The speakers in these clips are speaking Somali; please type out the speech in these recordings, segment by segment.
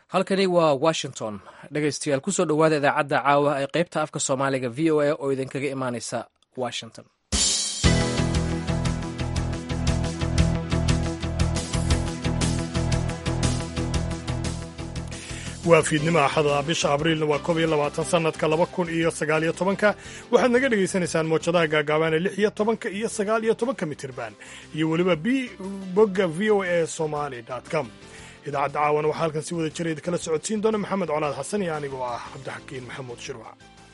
halkani waa washington dhegaystayaal kusoo dhowaada idaacadda caawa ee qaybta afka soomaaliga v o a oo idinkaga imaaneysa washington waa fiidnimo axada bisha abriilna waa koob iyo labaatan sanadka laba kun iyo sagaal iyo tobanka waxaad naga dhagaysanaysaan moojadaha gaagaaban ee lix iyo tobanka iyo sagaal iyo tobanka mitirban iyo weliba b bogga v o a somali com idaacadda caawana waxaa halkan si wada jira idinkala socodsiin doona maxamed colaad xasan iyo anigoo ah cabdixakiin maxamuud shirwac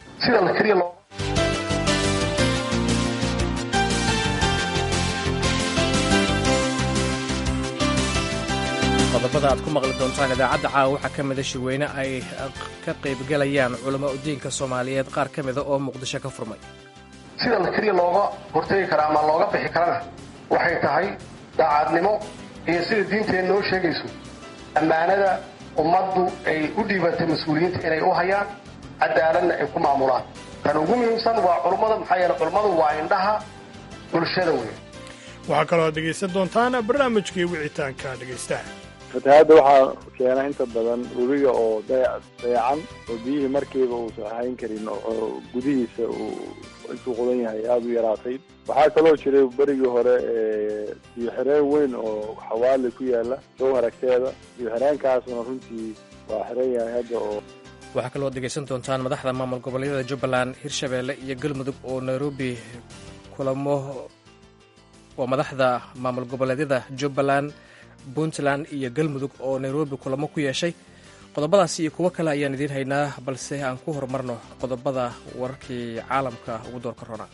qodobada aad ku maqli doontaan idaacadda caawa waxaa ka mida shirweyne ay ka qaybgalayaan culamo udiinka soomaaliyeed qaar ka mida oo muqdisho ka furmay sida la keliya looga hortegi kara ama looga bixi karana waxay tahay daacadnimo iyo sida diinteena noo sheegayso ammaanada ummaddu ay u dhiibatay mas-uuliyiinta inay u hayaan cadaaladna ay ku maamulaan tan ugu muhiimsan waa culummada maxaa yeele culummadu waa indhaha bulshada weyn waxaa kaloo aad dhegaysan doontaan barnaamijkii wicitaanka dhegaystaha fatahaadda waxaa keena inta badan webiga oo dayacan oo biyihii markiiba uusan ahayn karin oo gudihiisa uu intuu qudan yahay aada u yaraatay waxaa kaloo jiray berigii hore biyo xireen weyn oo xawaali ku yaala sow haragteeda biyo xireenkaasuna runtii waa xiran yahay hadda oo waxaa kaloo ad dhegaysan doontaan madaxda maamul goboleedyada jubbaland hirshabeelle iyo galmudug oo nairobi kulamo waa madaxda maamul goboleedyada jubbaland puntland iyo galmudug oo nairobi kulamo ku yeeshay qodobadaasi iyo kuwo kale ayaan idiin haynaa balse aan ku horumarno qodobada wararkii caalamka ugu doorka rona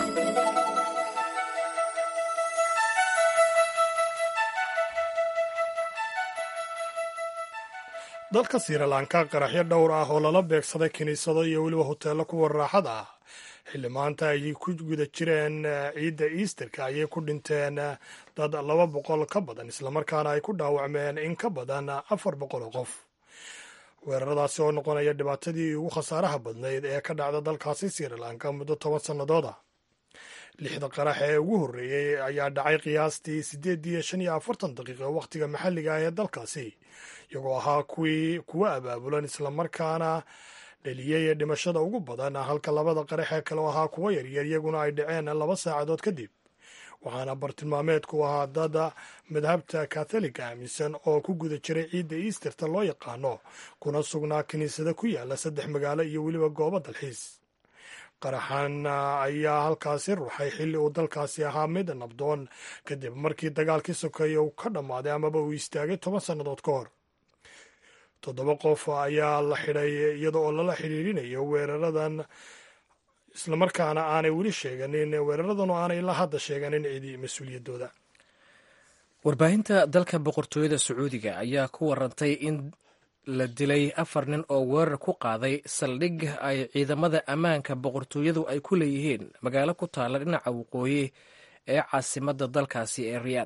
dalka sirilanka qaraxyo dhowr ah oo lala beegsaday kiniisado iyo weliba hoteello kuwa raaxada ah xilli maanta ayay ku guda jireen ciidda easterka ayay ku dhinteen dad laba boqol ka badan islamarkaana ay ku dhaawacmeen in ka badan afar boqol oo qof weeraradaasi oo noqonaya dhibaatadii ugu khasaaraha badnayd ee ka dhacda dalkaasi sirilanka muddo toban sannadood ah lixda qarax ee ugu horreeyey ayaa dhacay qiyaastii siddeed iyo shan iyo afartan daqiiqo wakhtiga maxalliga ah ee dalkaasi iyagoo ahaa kuwii kuwa abaabulan islamarkaana dheliyey dhimashada ugu badan halka labada qarax ee kale ahaa kuwa yaryar iyaguna ay dhaceen laba saacadood kadib waxaana bartilmaameedku ahaa dad madhabta katholiga aaminsan oo ku guda jiray ciidda easterta loo yaqaano kuna sugnaa kiniisada ku yaala saddex magaalo iyo weliba goobo dalxiis qaraxan ayaa halkaasi ruuxay xilli uu dalkaasi ahaa mid nabdoon kadib markii dagaalkii sokeeye uu ka dhammaaday amaba uu istaagay toban sannadood ka hor toddoba qof ayaa la xidhay iyada oo lala xidhiirinayo weeraradan islamarkaana aanay weli sheeganin weeraradan oo aanay ilaa hadda sheeganin cidi mas-uuliyaddooda warbaahinta dalka boqortooyada sacuudiga ayaa ku warantay in la dilay afar nin oo weerar ku qaaday saldhig ay ciidamada ammaanka boqortooyadu ay ku leeyihiin magaalo ku taalla dhinaca waqooyi ee caasimadda dalkaasi ee riyaad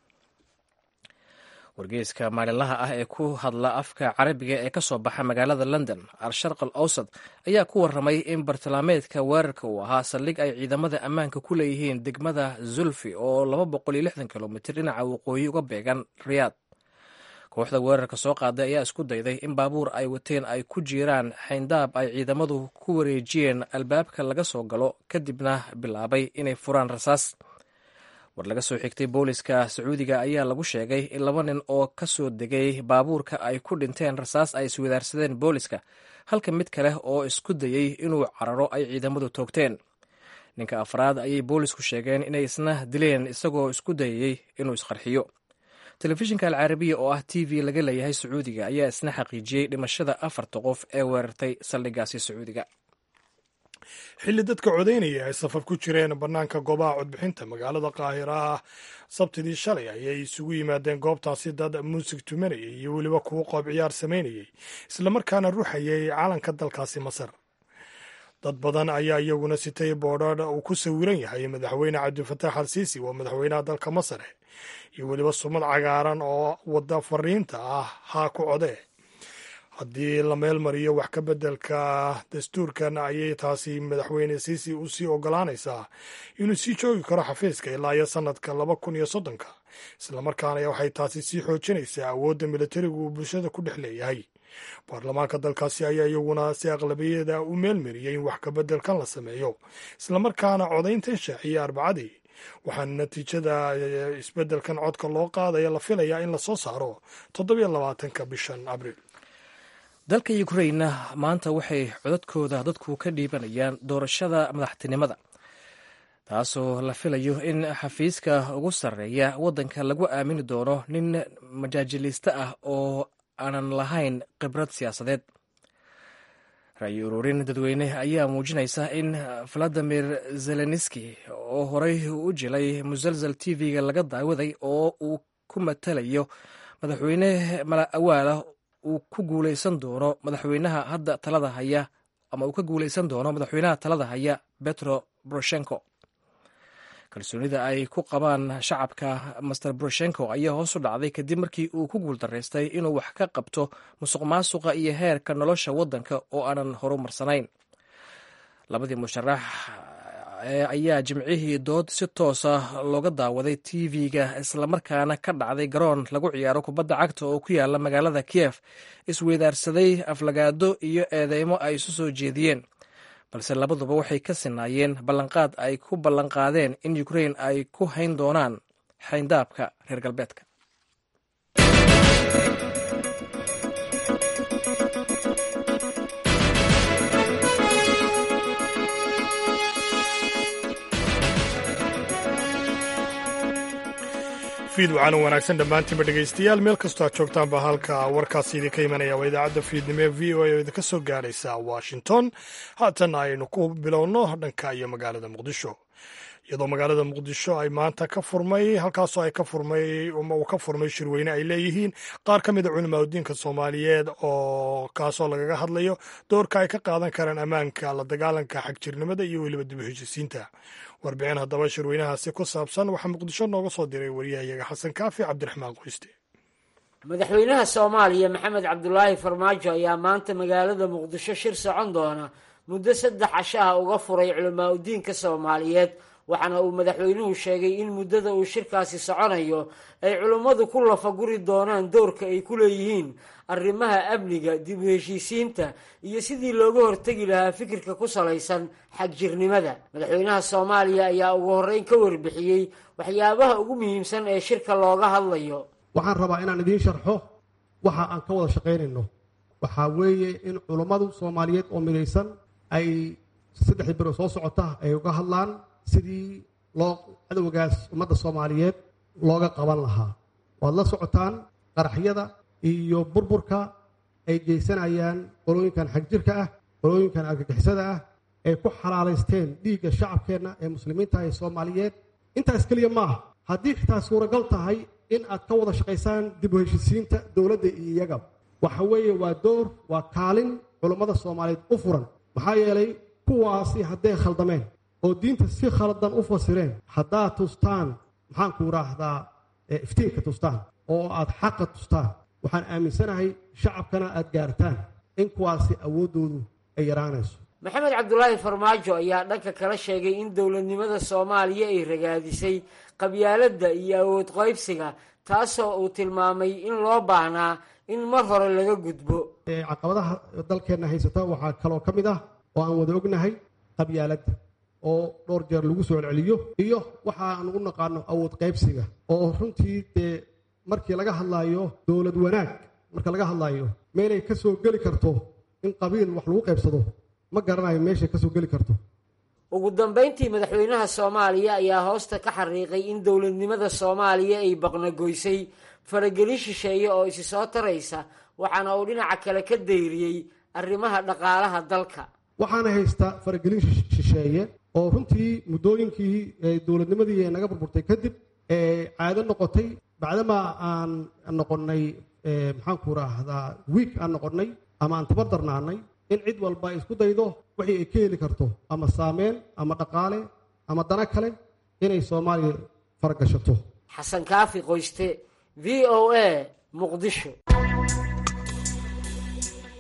wargeyska maalinlaha ah ee ku hadla afka carabiga ee ka soo baxa magaalada london al-sharq al awsad ayaa ku warramay in bartilmaameedka weerarka uu ahaa saldhig ay ciidamada ammaanka ku leeyihiin degmada zulfi oo laba boqol iyo lixdan kilomitir dhinaca waqooyi uga beegan riyaad kooxda weerarka soo qaaday ayaa isku dayday in baabuur ay wateen ay ku jiiraan xayndaab ay ciidamadu ku wareejiyeen albaabka laga soo galo kadibna bilaabay inay furaan rasaas war laga soo xigtay booliska sacuudiga ayaa lagu sheegay in laba nin oo ka soo degay baabuurka ay ku dhinteen rasaas ay iswadaarsadeen booliska halka mid kale oo isku dayey inuu cararo ay ciidamadu toogteen ninka afraad ayay boolisku sheegeen inay isna dileen isagoo isku dayayey inuu isqarxiyo telefishinka alcarabiya oo ah t v laga leeyahay sacuudiga ayaa isna xaqiijiyey dhimashada afarta qof ee weerartay saldhigaasi sacuudiga xilli dadka codaynaya ay safar ku jireen bannaanka goobaha codbixinta magaalada qaahira ah sabtidii shalay ayay isugu yimaadeen goobtaasi dad muusig tumanayay iyo weliba kuwo qoob ciyaar samaynayay islamarkaana ruuxayay calanka dalkaasi masar dad badan ayaa iyaguna sitay boodhadh uu ku sawiran yahay madaxweyne cabdilfataax al siisi waa madaxweynaha dalka masar iyo weliba sumad cagaaran oo wadda fariinta ah haa ku codee haddii la meel mariyo wax ka beddelka dastuurkan ayay taasi madaxweyne siisi u sii ogolaanaysaa inuu sii joogi karo xafiiska ilaa iyo sannadka laba kun iyo soddonka islamarkaana waxay taasi sii xoojinaysaa awoodda militarigu uu bulshada ku dhex leeyahay baarlamaanka dalkaasi ayaa iyaguna si aqlabiyada u meelmariyey in wax kabeddelkan la sameeyo islamarkaana codayntan shaaciyey arbacadii waxaana natiijada isbeddelkan codka loo qaadaya la filayaa in lasoo saaro toddobiyo labaatanka bishan abriil dalka ukrainna maanta waxay codadkooda dadku ka dhiibanayaan doorashada madaxtinimada taasoo la filayo in xafiiska ugu sarreeya waddanka lagu aamini doono nin majaajiliiste ah oo aanan lahayn khibrad siyaasadeed ra-yi ururin dadweyne ayaa muujinaysa in valadimir zelenski oo horey u jilay musalsal t v-ga laga daawaday oo uu ku matalayo madaxweyne mala awaala uu ku guuleysan doono madaxweynaha hadda talada haya ama uu ka guuleysan doono madaxweynaha talada haya betro boroshenko kalsoonida ay ku qabaan shacabka master boroshenko ayaa hoos u dhacday kadib markii uu ku guuldaraystay inuu wax ka qabto musuq maasuqa iyo heerka nolosha waddanka oo aanan horumarsanayn labadii musharax ayaa jimcihii dood si toosa looga daawaday t v-ga islamarkaana ka dhacday garoon lagu ciyaaro kubadda cagta oo ku yaala magaalada kiev isweydaarsaday aflagaado iyo eedeymo ay isu soo jeediyeen balse labaduba waxay ka sinaayeen ballanqaad ay ku ballanqaadeen in ukrain ay ku hayn doonaan xayndaabka reer galbeedka fiid waxaana wanaagsan dhammaantiinba dhegaystayaal meel kastoo aad joogtaanba halka warkaasi idinka imanaya waa idaacadda fiidnimo ee v o a oo idinka soo gaaraysa washington haatan aynu ku bilowno dhanka iyo magaalada muqdisho iyadoo magaalada muqdisho ay maanta ka furmay halkaasoo ay ka furmay uma uu ka furmay shirweyne ay leeyihiin qaar ka mida culimaadudiinka soomaaliyeed oo kaasoo lagaga hadlayo doorka ay ka qaadan karaan ammaanka la dagaalanka xagjirnimada iyo weliba dib u heshisiinta warbixin haddaba shirweynahaasi ku saabsan waxaa muqdisho nooga soo diray wariyahayaga xasan kaafi cabdiraxmaan qoyste madaxweynaha soomaaliya maxamed cabdulaahi farmaajo ayaa maanta magaalada muqdisho shir socon doona muddo saddex cashaha uga furay culamaa udiinka soomaaliyeed waxaana uu madaxweynuhu sheegay in muddada uu shirkaasi soconayo ay culummadu ku lafaguri doonaan doorka ay ku leeyihiin arrimaha amniga dib u heshiisiinta iyo sidii looga hortegi lahaa fikirka ku salaysan xagjirnimada madaxweynaha soomaaliya ayaa ugu horreyn ka warbixiyey waxyaabaha ugu muhiimsan ee shirka looga hadlayo waxaan rabaa inaan idiin sharxo waxa aan ka wada shaqaynayno waxaa weeye in culummadu soomaaliyeed oo midaysan ay saddexdii biro soo socota ay uga hadlaan sidii loo cadowgaas ummadda soomaaliyeed looga qaban lahaa waad la socotaan qaraxyada iyo burburka ay geysanayaan qolooyinkan xagjirka ah qolooyinkan argagixisada ah ay ku xalaalaysteen dhiigga shacabkeenna ee muslimiinta ee soomaaliyeed intaas keliya maaha haddii xitaa suuragal tahay in aad ka wada shaqaysaan dib u heshisiinta dowladda iyo iyaga waxa weeye waa door waa kaalin culummada soomaaliyeed u furan maxaa yeelay kuwaasi hadday khaldameen oo diinta si khaldan u fasireen haddaad tustaan maxaanku idhaahdaa iftiinka tustaan oo aad xaqa tustaan waxaan aaminsanahay shacabkana aad gaartaan in kuwaasi awooddoodu ay yaraanayso maxamed cabdulaahi farmaajo ayaa dhanka kala sheegay in dowladnimada soomaaliya ay ragaadisay qabyaaladda iyo awood qaybsiga taasoo uu tilmaamay in loo baahnaa in mar hore laga gudbo caqabadaha dalkeenna haysata waxaa kaloo ka mid ah oo aan wada ognahay qabyaaladda oo dhowr jeer lagu soo celceliyo iyo waxa aan u naqaano awood qaybsiga oo runtii dee markii laga hadlaayo dowlad wanaag marka laga hadlaayo meelay ka soo geli karto in qabiil wax lagu qaybsado ma garanayo meeshay ka soo geli karto ugu dambayntii madaxweynaha soomaaliya ayaa hoosta ka xariiqay in dowladnimada soomaaliya ay baqnagoysay faragelin shisheeye oo isi soo taraysa waxaana uu dhinaca kale ka dayriyey arrimaha dhaqaalaha dalka waxaana haystaa faragelin shisheeye oo runtii muddooyinkii dowladnimadii naga burburtay kadib caado noqotay bacdamaa aan noqonnay maxaanku raahdaa wiik aan noqonnay ama aan tabardarnaanay in cid walba ay isku daydo wixii ay ka heli karto ama saameyn ama dhaqaale ama dana kale inay soomaaliya faragashato xasan kaafi qoyste v o a muqdisho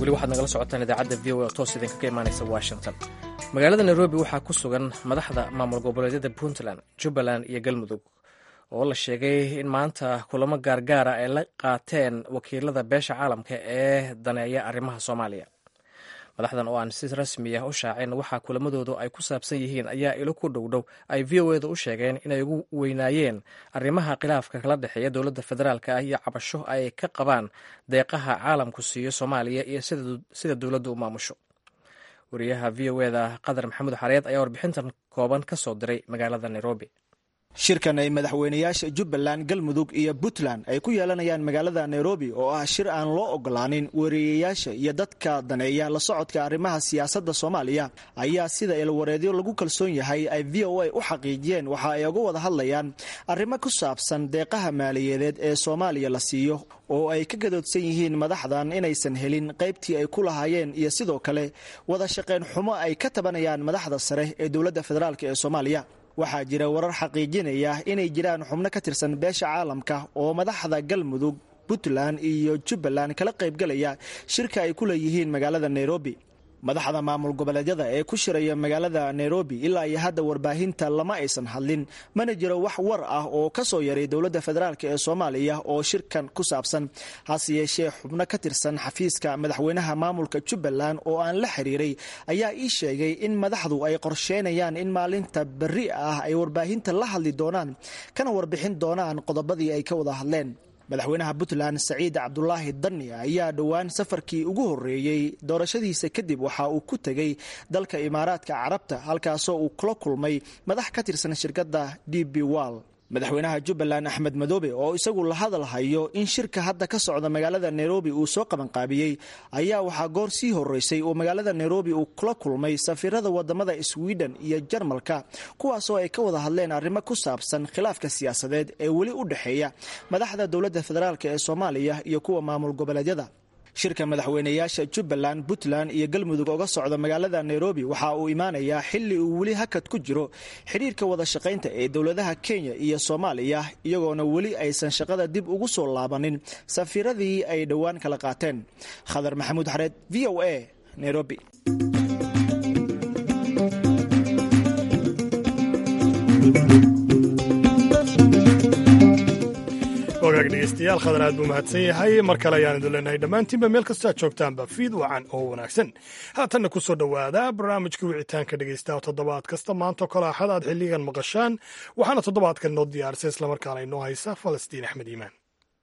weli waxaad nagala socotaan idaacadda v o oo toos idinka ka imaanaysa washington magaalada nairobi waxaa ku sugan madaxda maamul goboleedyada puntland jubbaland iyo galmudug oo la sheegay in maanta kulamo gaargaara ay la qaateen wakiilada beesha caalamka ee daneeya arrimaha soomaaliya madaxdan oo aan si rasmi ah u shaacin waxaa kulamadoodu ay ku saabsan yihiin ayaa ilo ku dhowdhow ay v o edu u sheegeen inay ugu weynaayeen arrimaha khilaafka kala dhexeeya dowladda federaalk ah iyo cabasho ay ka qabaan deeqaha caalamku siiyo soomaaliya iyo sida dowladdu u maamusho wariyaha v o eda qadar maxamuud xareed ayaa warbixintan kooban ka soo diray magaalada nairobi shirkan ay madaxweynayaasha jubbaland galmudug iyo puntland ay ku yeelanayaan magaalada nairobi oo ah shir aan loo ogolaanin wariyayaasha iyo dadka daneeya la socodka arrimaha siyaasadda soomaaliya ayaa sida ilwareedyo lagu kalsoon yahay ay v o a u xaqiijiyeen waxa ay uga wada hadlayaan arrimo ku saabsan deeqaha maaliyadeed ee soomaaliya la siiyo oo ay ka gadoodsan yihiin madaxdan inaysan helin qaybtii ay ku lahaayeen iyo sidoo kale wada shaqayn xumo ay ka tabanayaan madaxda sare ee dowladda federaalk ee soomaaliya waxaa jira warar xaqiijinaya inay jiraan xubno ka tirsan beesha caalamka oo madaxda galmudug puntland iyo jubbaland kala qaybgalaya shirka ay ku leeyihiin magaalada nairobi madaxda maamul goboleedyada ee ku shiraya magaalada nairobi ilaa iyo hadda warbaahinta lama aysan hadlin mana jiro wax war ah oo ka soo yaray dowladda federaalk ee soomaaliya oo shirkan ku saabsan hase yeeshee xubno ka tirsan xafiiska madaxweynaha maamulka jubbaland oo aan la xiriiray ayaa ii sheegay in madaxdu ay qorsheynayaan in maalinta berri ah ay warbaahinta la hadli doonaan kana warbixin doonaan qodobadii ay ka wada hadleen madaxweynaha puntland saciid cabdulaahi dani ayaa dhowaan safarkii ugu horeeyey doorashadiisa kadib waxa uu ku tegey dalka imaaraadka carabta halkaasoo uu kula kulmay madax ka tirsan shirkadda d b wall madaxweynaha jubbaland axmed madoobe oo isagu la hadal hayo in shirka hadda ka socda magaalada nairobi uu soo qabanqaabiyey ayaa waxaa goor sii horeysay oo magaalada nairobi uu kula kulmay safiirada wadamada sweden iyo jarmalka kuwaasoo ay ka wada hadleen arrimo ku saabsan khilaafka siyaasadeed ee weli u dhexeeya madaxda dowladda federaalk ee soomaaliya iyo kuwa maamul goboleedyada shirka madaxweynayaasha jubbaland puntland iyo galmudug oga socda magaalada nairobi waxa uu imaanayaa xili uu weli hakad ku jiro xidhiirka wada shaqaynta ee dowladaha kenya iyo soomaaliya iyagoona weli aysan shaqada dib ugu soo laabanin safiiradii ay dhowaan kala qaateen khadar maxamuud xareed v o a nairobi wagaag dhegeystayaal khadar aad buu mahadsan yahay mar kale ayaan idin leenahay dhammaantiinba meel kastoad joogtaanba fiid wacan oo wanaagsan haatanna ku soo dhowaada barnaamijka wicitaanka dhegeysta toddobaad kasta maantao kale axad aad xilligan maqashaan waxaana toddobaadkan noo diyaarisay islamarkaana inoo haysa falastiin axmed iimaan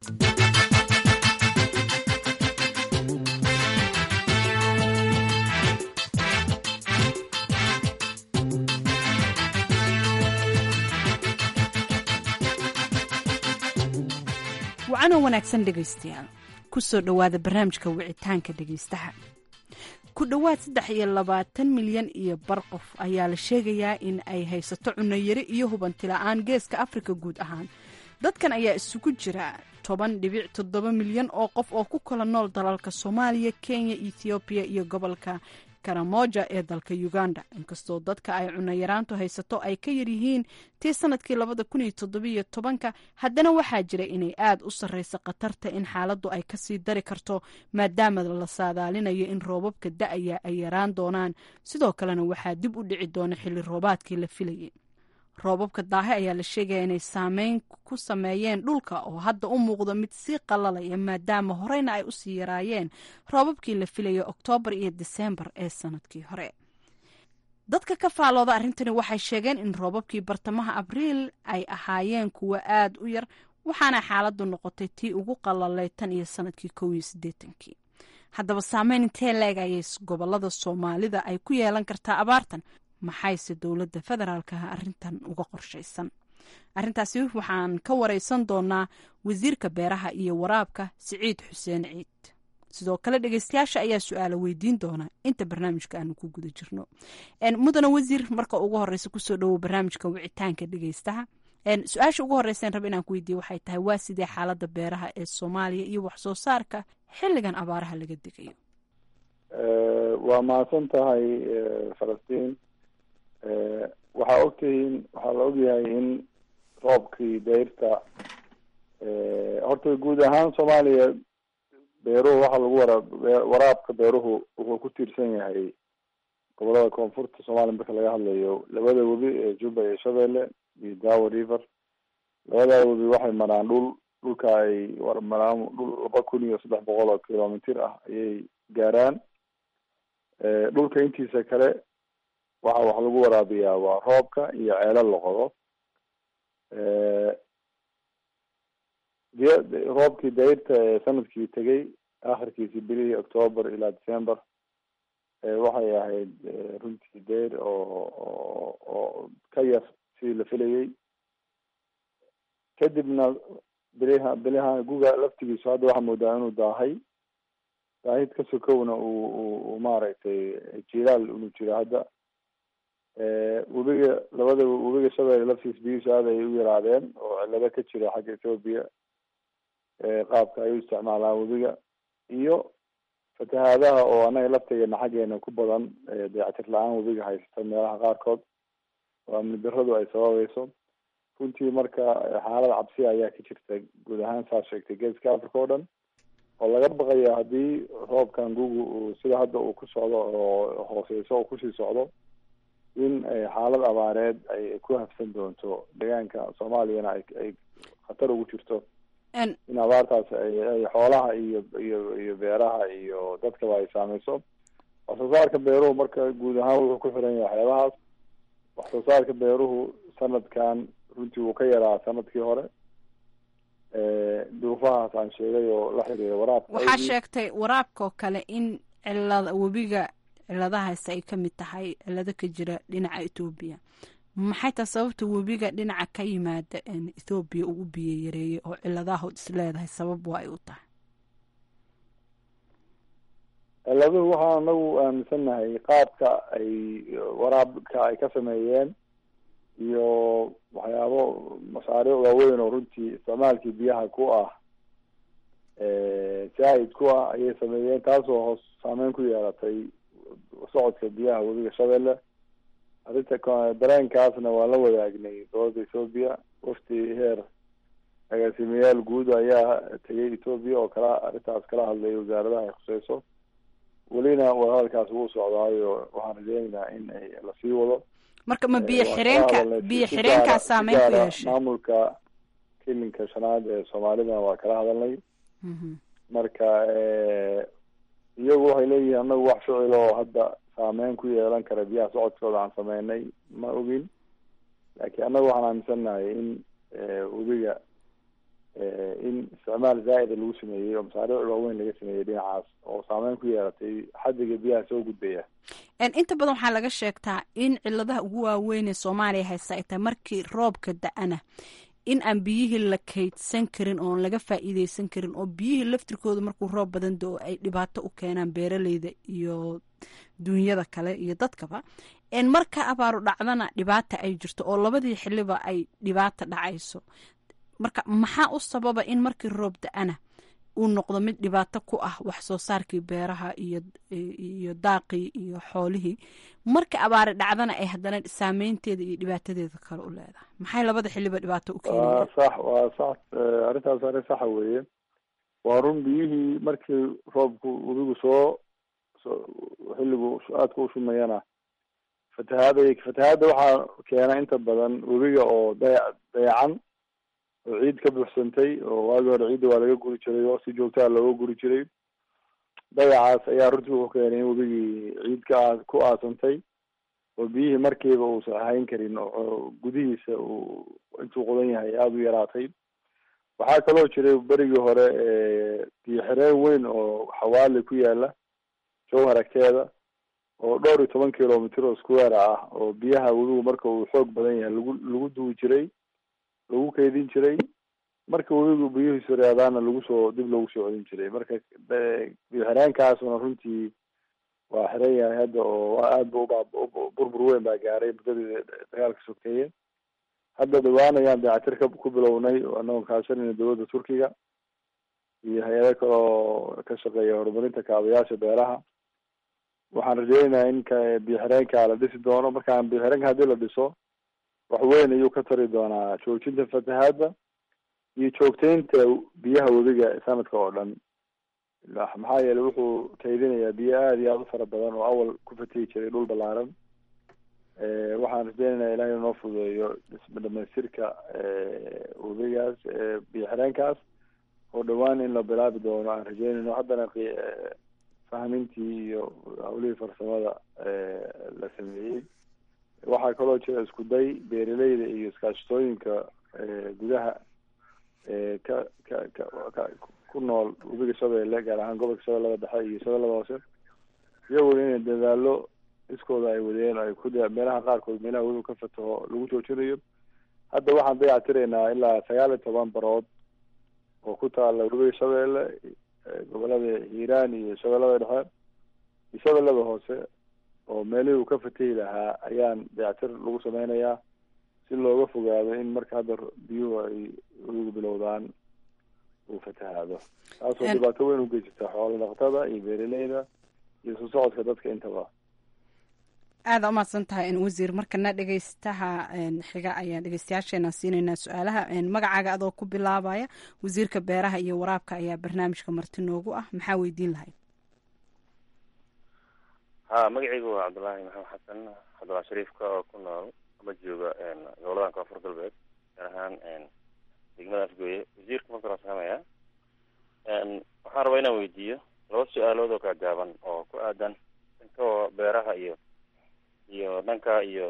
wacanoo wanaagsan dhegaystayaal ku soo dhowaada barnaamijka wicitaanka dhegaystaha ku dhowaad saddex iyo labaatan milyan iyo bar qof ayaa la sheegayaa in ay haysato cunayari iyo hubanti la-aan geeska afrika guud ahaan dadkan ayaa isugu jira toban dhibic toddoba milyan oo qof oo ku kala nool dalalka soomaaliya kenya ethoobiya iyo gobolka karamoja ee dalka uganda inkastoo dadka ay cunayaraantu haysato ay ka yaryihiin tii sanadkii labada kun iyo toddobiyo tobanka haddana waxaa jira inay aada u sarreysa khatarta in xaaladdu ay kasii dari karto maadaama la saadaalinayo in roobabka da-aya ay yaraan doonaan sidoo kalena waxaa dib u dhici doona xilli roobaadkii la filayay roobabka daahe ayaa la sheegaya inay saameyn ku sameeyeen dhulka oo hadda u muuqdo mid sii qalalaya maadaama horeyna ay usii yaraayeen roobabkii la filayay oktoobar iyo diseembar ee sanadkii hore dadka ka faalooda arrintani waxay sheegeen in roobabkii bartamaha abriil ay ahaayeen kuwo aada u yar waxaana xaaladdu noqotay tii ugu qalalay tan iyo sanadkii kow iyo siddeetankii haddaba saameyn intee leeg ayay gobolada soomaalida ay ku yeelan kartaa abaartan maxayse dowladda federaalkaha arrintan uga qorshaysan arrintaasi waxaan ka wareysan doonaa wasiirka beeraha iyo waraabka siciid xuseen ciid sidoo kale dhegeystayaasha ayaa su-aala weydiin doona inta barnaamijka aanu ku guda jirno mudana wasiir marka ugu horeysa kusoo dhowow barnaamijka wicitaanka dhegeystaha su-aasha ugu horeysan raba inaan ku weydiiye waxay tahay waa sidee xaalada beeraha ee soomaaliya iyo waxsoo saarka xilligan abaaraha laga degayo waa mahadsan tahay falastiin waxaa ogtihiin waxaa la ogyahay in roobkii dayrta horta guud ahaan soomaaliya beeruhu waxaa lagu waraab waraabka beeruhu wuxuu ku tiirsan yahay gobolada koonfurta soomaaliya marka laga hadlayo labada webi ee juba iyo shabeelle iyo dawa river labadaa webi waxay maraan dhul dhulka ay maraan dhul laba kun iyo saddex boqol oo kilomitir ah ayay gaaraan dhulka intiisa kale waxa wax lagu waraabiyaa waa roobka iyo ceelo la qodo roobkii dayrta ee sanadkii tegay akhirkiisi bilihii october ilaa december waxay ahayd runtii dayr oo oo ka yar sidii la filayay kadibna biliha biliha guga laftigiisu hadda waxaa moodaa inuu daahay daahid ka sokowna uu u maaragtay jilaal inuu jiro hadda webiga labada webiga shabeelle laftiis biyihiisu aad ay u yaraadeen oo cilado ka jira xagga ethoopia qaabka ay u isticmaalaan webiga iyo fatahaadaha oo anaga laftigeena xaggeena ku badan dayactir la-aan webiga haysata meelaha qaarkood oo amni daradu ay sababayso runtii marka xaalad cabsi ayaa ka jirta guud ahaan saa sheegtay geeska africa oo dhan oo laga baqayo haddii roobkan gugu uu sida hadda uu ku socdo oo hooseyso oo kusii socdo in xaalad abaareed ay ku hafsan doonto deegaanka soomaaliyana ay ay khatar ugu jirto in abaartaas ay xoolaha iyo iyo iyo beeraha iyo dadkaba ay saameyso wax soo saarka beeruhu marka guud ahaan wuxuu ku xiran yahay waxyaabahaas wax soo saarka beeruhu sanadkan runtii wuu ka yaraa sanadkii hore duruufahaas aan sheegay oo la xiriira waraabka waxaa sheegtay waraabka oo kale in cilada webiga ciladahaasi ay ka mid tahay cilado ka jira dhinaca ethoobiya maxay tahay sababta webiga dhinaca ka yimaada ethoobiya uu u biyo yareeyay oo ciladahood is leedahay sabab waa ay u tahay ciladuhu waxaan anagu aaminsannahay qaabka ay waraabka ay ka sameeyeen iyo waxyaabo mashaariic waaweyn oo runtii isticmaalkii biyaha ku ah zaahid ku ah ayay sameeyeen taasoo hoos saameyn ku yeelatay socodka biyaha webiga shabeelle arrinta dareenkaasna waan la wadaagnay dowladda ethoopia wafti heer agaasimayaal guud ayaa tegay ethoopia oo kala arrintaas kala hadlay wasaaradaha ay khuseyso welina wadahadalkaas wuu socdaayo waxaan rajeynaynaa in ay lasii wado marka ma biyo xireenka biyo xireenkaa saameyn ku yeeshay maamulka kilinka shanaad ee soomaalidana waa kala hadalnay marka iyagu waxay leeyihiin anagu wax ficil oo hadda saameyn ku yeelan kara biyaha socodkooda aan sameynay ma ogin laakiin annaga waxaan aaminsannahay in webiga in isticmaal zaa'ida lagu sameeyey oo masaariic waaweyn laga sameeyey dhinacaas oo saameyn ku yeelatay xadiga biyaha soo gudbaya inta badan waxaa laga sheegtaa in ciladaha ugu waaweyn ee soomaaliya haysta ay tahay markii roobka da-ana in aan biyihii la kaydsan karin oon laga faa'iideysan karin oo biyihii laftirkooda markuu roob badan do ay dhibaato u keenaan beeraleyda iyo duunyada kale iyo dadkaba marka abaaru dhacdana dhibaata ay jirto oo labadii xiliba ay dhibaata dhacayso marka maxaa u sababa in markii roob da-ana uu noqdo mid dhibaato ku ah wax soo saarkii beeraha iyo iyo daaqii iyo xoolihii marka abaari dhacdana ay haddana saameynteeda iyo dhibaatadeeda kale u leedahay maxay labada xiliba dhibaato u keenaya waa sax waa sax arrintaas arrin saxa weeye waa run biyihii markii roobku webigu soo soo xilligu aadka u shumayana fatahaada fatahaadda waxaa keena inta badan webiga oo daya dayacan oo ciid ka buuxsantay oo waagii hore ciidda waa laga guri jiray oo si joogtaa looga guri jiray dayacaas ayaa runtii wuxuu keenay in webigii ciid ka aa ku aasantay oo biyihii markiiba uusan ahayn karin oo gudihiisa uu intuu qodan yahay aada u yaraatay waxaa kaloo jiray berigii hore biyo xireen weyn oo xawaali ku yaala jowhar agteeda oo dhowr iyo toban kilomitr oo square ah oo biyaha webigu marka uu xoog badan yahay lagu lagu duwi jiray lagu kaydin jiray marka webigu biyuhiisu reedaana lagu soo dib loogu soo celin jiray marka biyo xireenkaasuna runtii waa xiran yahay hadda oo aada bu uba burbur weyn baa gaaray muddadii dagaalka sokeeye hadda dhawaan ayaan dayactir ka ku bilownay anagoo kaashanayna dowladda turkiga iyo hay-ado kale oo ka shaqeeya horumarinta kaabayaasha beeraha waxaan rajeynayaa in ka biyo xireenka la dhisi doono markaan biyo xireenka haddii la dhiso wax weyn ayuu ka tari doonaa joojinta fatahaadda iyo joogteynta biyaha webiga sanadka oo dhan maxaa yeelay wuxuu kaydinayaa biyo aada iyo aada u fara badan oo awal ku fatihi jiray dhul balaaran waxaan rajeynaynaa ilahay inoo fududeeyo dhamaystirka webigaas biyo xireenkaas oo dhawaan in la bilaabi doono aan rajeynayno haddana fahmintii iyo hawlihii farsamada la sameeyey waxaa kaloo jira isku day beeraleyda iyo iskaashatooyinka gudaha ka ka ka ka ku nool webiga shabeelle gaar ahaan gobolka shabeellada dhexe iyo shabeellada hoose iyaguna inay dadaalo iskooda ay wadeen ay ku meelaha qaarkood meelaha webiga ka fataho lagu joojinayo hadda waxaan dayactiraynaa ilaa sagaal iyo toban barood oo ku taala webiga shabeelle gobolada hiiraan iyo shabeellada dhexe iyo shabeellada hoose oo meelihii uu ka fatahi lahaa ayaan dayactir lagu sameynayaa si looga fogaado in marka hadda biyuhu ay webigu bilowdaan uu fatahaado taasoo dhibaato weyn ugeysata xoolo dhaqatada iyo beeraleyda iyo isu socodka dadka intaba aada umahadsan tahay wasiir markana dhegeystaha xiga ayaan dhegeystayaasheena siinaynaa su-aalaha magacaaga adoo ku bilaabaya wasiirka beeraha iyo waraabka ayaa barnaamijka marti noogu ah maxaa weydiin lahayd ha magacaygu waa cabdullaahi maxamed xasan cabdullahi shariifka oo ku nool ama jooga goboladan koonfur galbeed gaar ahaan degmada afgooye wasiirka marka la saamaya waxaan rabaa inaan weydiiyo laba su-aalood oo kala gaaban oo ku aadan dhanka beeraha iyo iyo dhanka iyo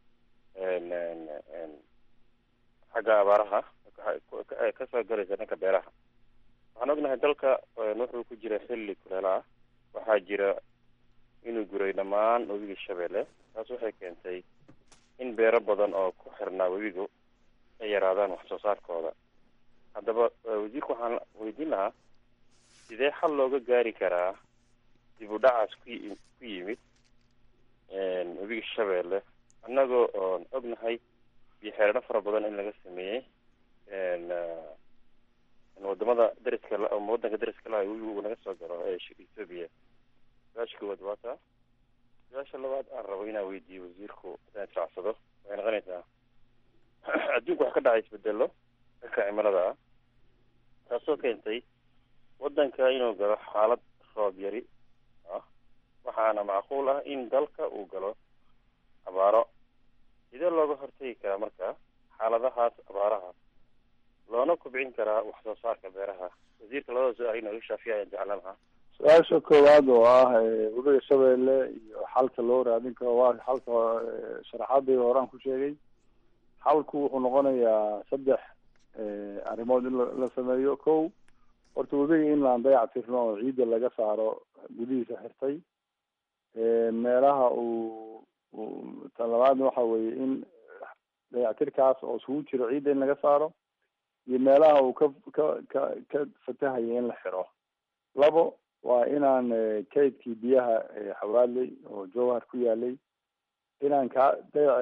xagga abaaraha kasoo galaysa dhanka beeraha waxaan ognahay dalka wuxuu ku jira xilli kuleela ah waxaa jira inuu guray dhammaan webiga shabeelle taas waxay keentay in beero badan oo ku xirnaa webigu ay yaraadaan wax soo saarkooda haddaba wasiirka waxaan weydiin lahaa sidee xal looga gaari karaa dib u dhacaas ku ku yimid webiga shabeelle annagoo oon ognahay biyo xereeno fara badan in laga sameeyey wadamada dariska wadanka dariska laha webigu uu naga soo galo ee ethoobia su-aasha koowaad waa taa su-aasha labaad aan rabo inaan weydiiyo wasiirku haddaan israacsado waxay noqonaysaa adduunku wax ka dhacay isbedelo dhanka cimilada ah taasoo keentay wadanka inuu galo xaalad roob yari ah waxaana macquul ah in dalka uu galo abaaro sidee looga hortagi karaa marka xaaladahaas abaaraha loona kubcin karaa wax soo saarka beeraha wasiirka labada su-aal inooga shaafiya ayaan jeclaan lahaa su-aasha koowaad oo ah webiga shabeelle iyo xalka loo raadin karo waa xalka sharaxaadii horaan ku sheegay xalku wuxuu noqonayaa saddex arrimood in la sameeyo ko horta webiga in laan dayac tirno oo ciidda laga saaro gudihiisa xirtay meelaha uu tan labaadna waxa weeye in dayactirkaas oo isugu jiro ciidda in laga saaro iyo meelaha uu ka ka ka ka fatahaya in la xiro labo waa inaan kaydkii biyaha xawraadley oo jowhar ku yaalay inaan ka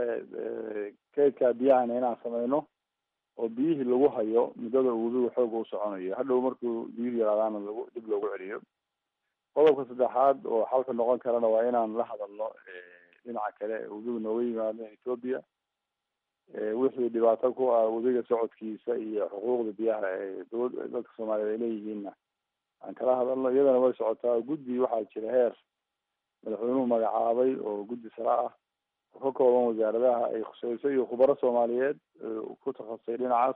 kaydkaa biyahana inaan sameyno oo biyihii lagu hayo muddada uu webigu xooga u soconayo hadhow markuu biyuhu yaraadaana lagu dib loogu celiyo qodobka saddexaad oo xalka noqon karana waa inaan la hadalno dhinaca kale webigu nooga yimaado ethoobia wixii dhibaato ku ah webiga socodkiisa iyo xuquuqda biyaha ee dowla dadka soomaaliyeed ay leeyihiinna aan kala hadalno iyadana way socotaa guddi waxaa jira heer madaxweynuhu magacaabay oo guddi sare ah oo ka kooban wasaaradaha ay khuseyso iyo khubaro soomaaliyeed ku takhasusay dhinacaas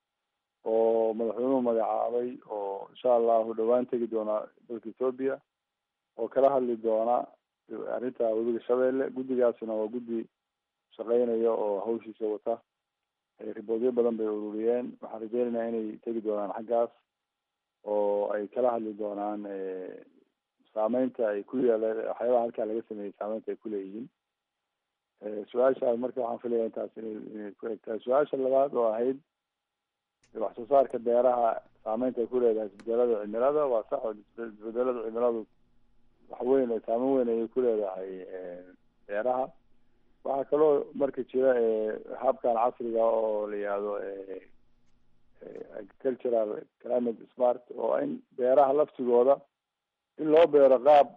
oo madaxweynuhu magacaabay oo insha allahu dhawaan tegi doona dalka ethoobia oo kala hadli doona arrinta webiga shabeelle guddigaasina waa guddi shaqeynaya oo hawshiisa wata riboodyo badan bay ururiyeen waxaan rajeynaynaa inay tegi doonaan xaggaas oo ay kala hadli doonaan saameynta ay ku yeela waxyaabaha halkaa laga sameeyey saameynta ay kuleeyihiin su-aashaas marka waxaan filaya intaas inay inay ku egtahay su-aasha labaad oo ahayd wax soo saarka beeraha saameynta ay ku leedahay isbedelada cimilada waa sax oo isbedelada cimiladu wax weyn saameyn weyn ayay ku leedahay beeraha waxaa kaloo marka jira habkan casriga oo la yihahdo agricultural climate smart oo in beeraha laftigooda in loo beero qaab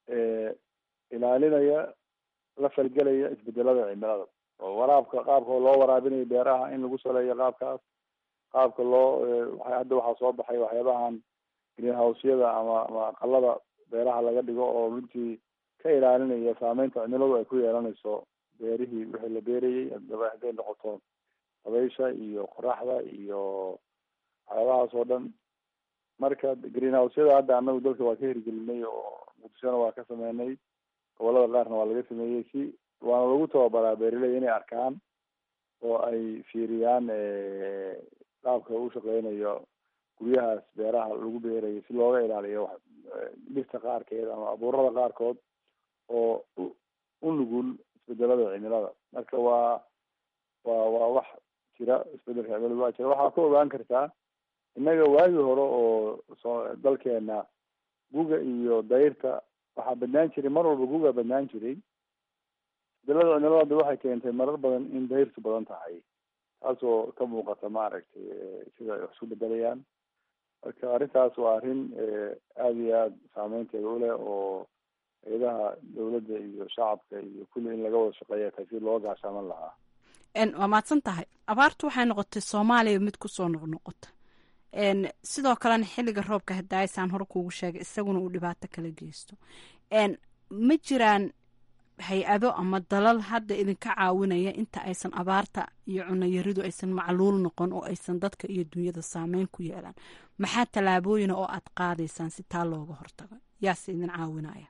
ilaalinaya la falgelaya isbedelada cimilada oo waraabka qaabka loo waraabinayo beeraha in lagu saleeyo qaabkaas qaabka loo hadda waxaa soo baxay waxyaabahan greenhouseyada ama ama aqalada beeraha laga dhigo oo runtii ka ilaalinaya saameynta cimiladu ay ku yeelanayso beerihii wixii la beerayay adaba hadday noqoto dabaysha iyo qoraxda iyo waxyaabahaas oo dhan marka greenhouseyada hadda anagu dalka waa ka hirgelinay oo muqdishona waa ka sameynay gobolada qaarna waa laga sameeyey si waana lagu tababaraa beeraley inay arkaan oo ay fiiriyaan qaabka u shaqeynayo guryahaas beeraha lagu beerayo si looga ilaaliyo dhirta qaarkeed ama abuurada qaarkood oo u nugul isbedelada cimilada marka waa waa waa wax jira isbedelka cimilada waa jira waxaa ka ogaan kartaa innaga waagii hore oo so dalkeena guga iyo dayrta waxaa badnaan jiray mar walba guga badnaan jiray isbedelada cimilada hadda waxay keentay marar badan in dayrtu badan tahay taasoo ka muuqata maaragtay sida ay wax isku bedelayaan marka arrintaas waa arrin aada iyo aada saameynteeda uleh oo hay-adaha dawladda iyo shacabka iyo kulli in laga wada shaqeeya tahay si loo gaashaaman lahaa waa mahadsan tahay abaartu waxay noqotay soomaaliya mid kusoo noqnoqota sidoo kalena xilliga roobka hadaayasaan hore kuugu sheegay isaguna uu dhibaato kala geysto ma jiraan hay-ado ama dalal hadda idinka caawinaya inta aysan abaarta iyo cunayaridu aysan macluul noqon oo aysan dadka iyo dunyada saameyn ku yeelaan maxaa tallaabooyina oo aad qaadaysaan si taa looga hortago yaase idin caawinaya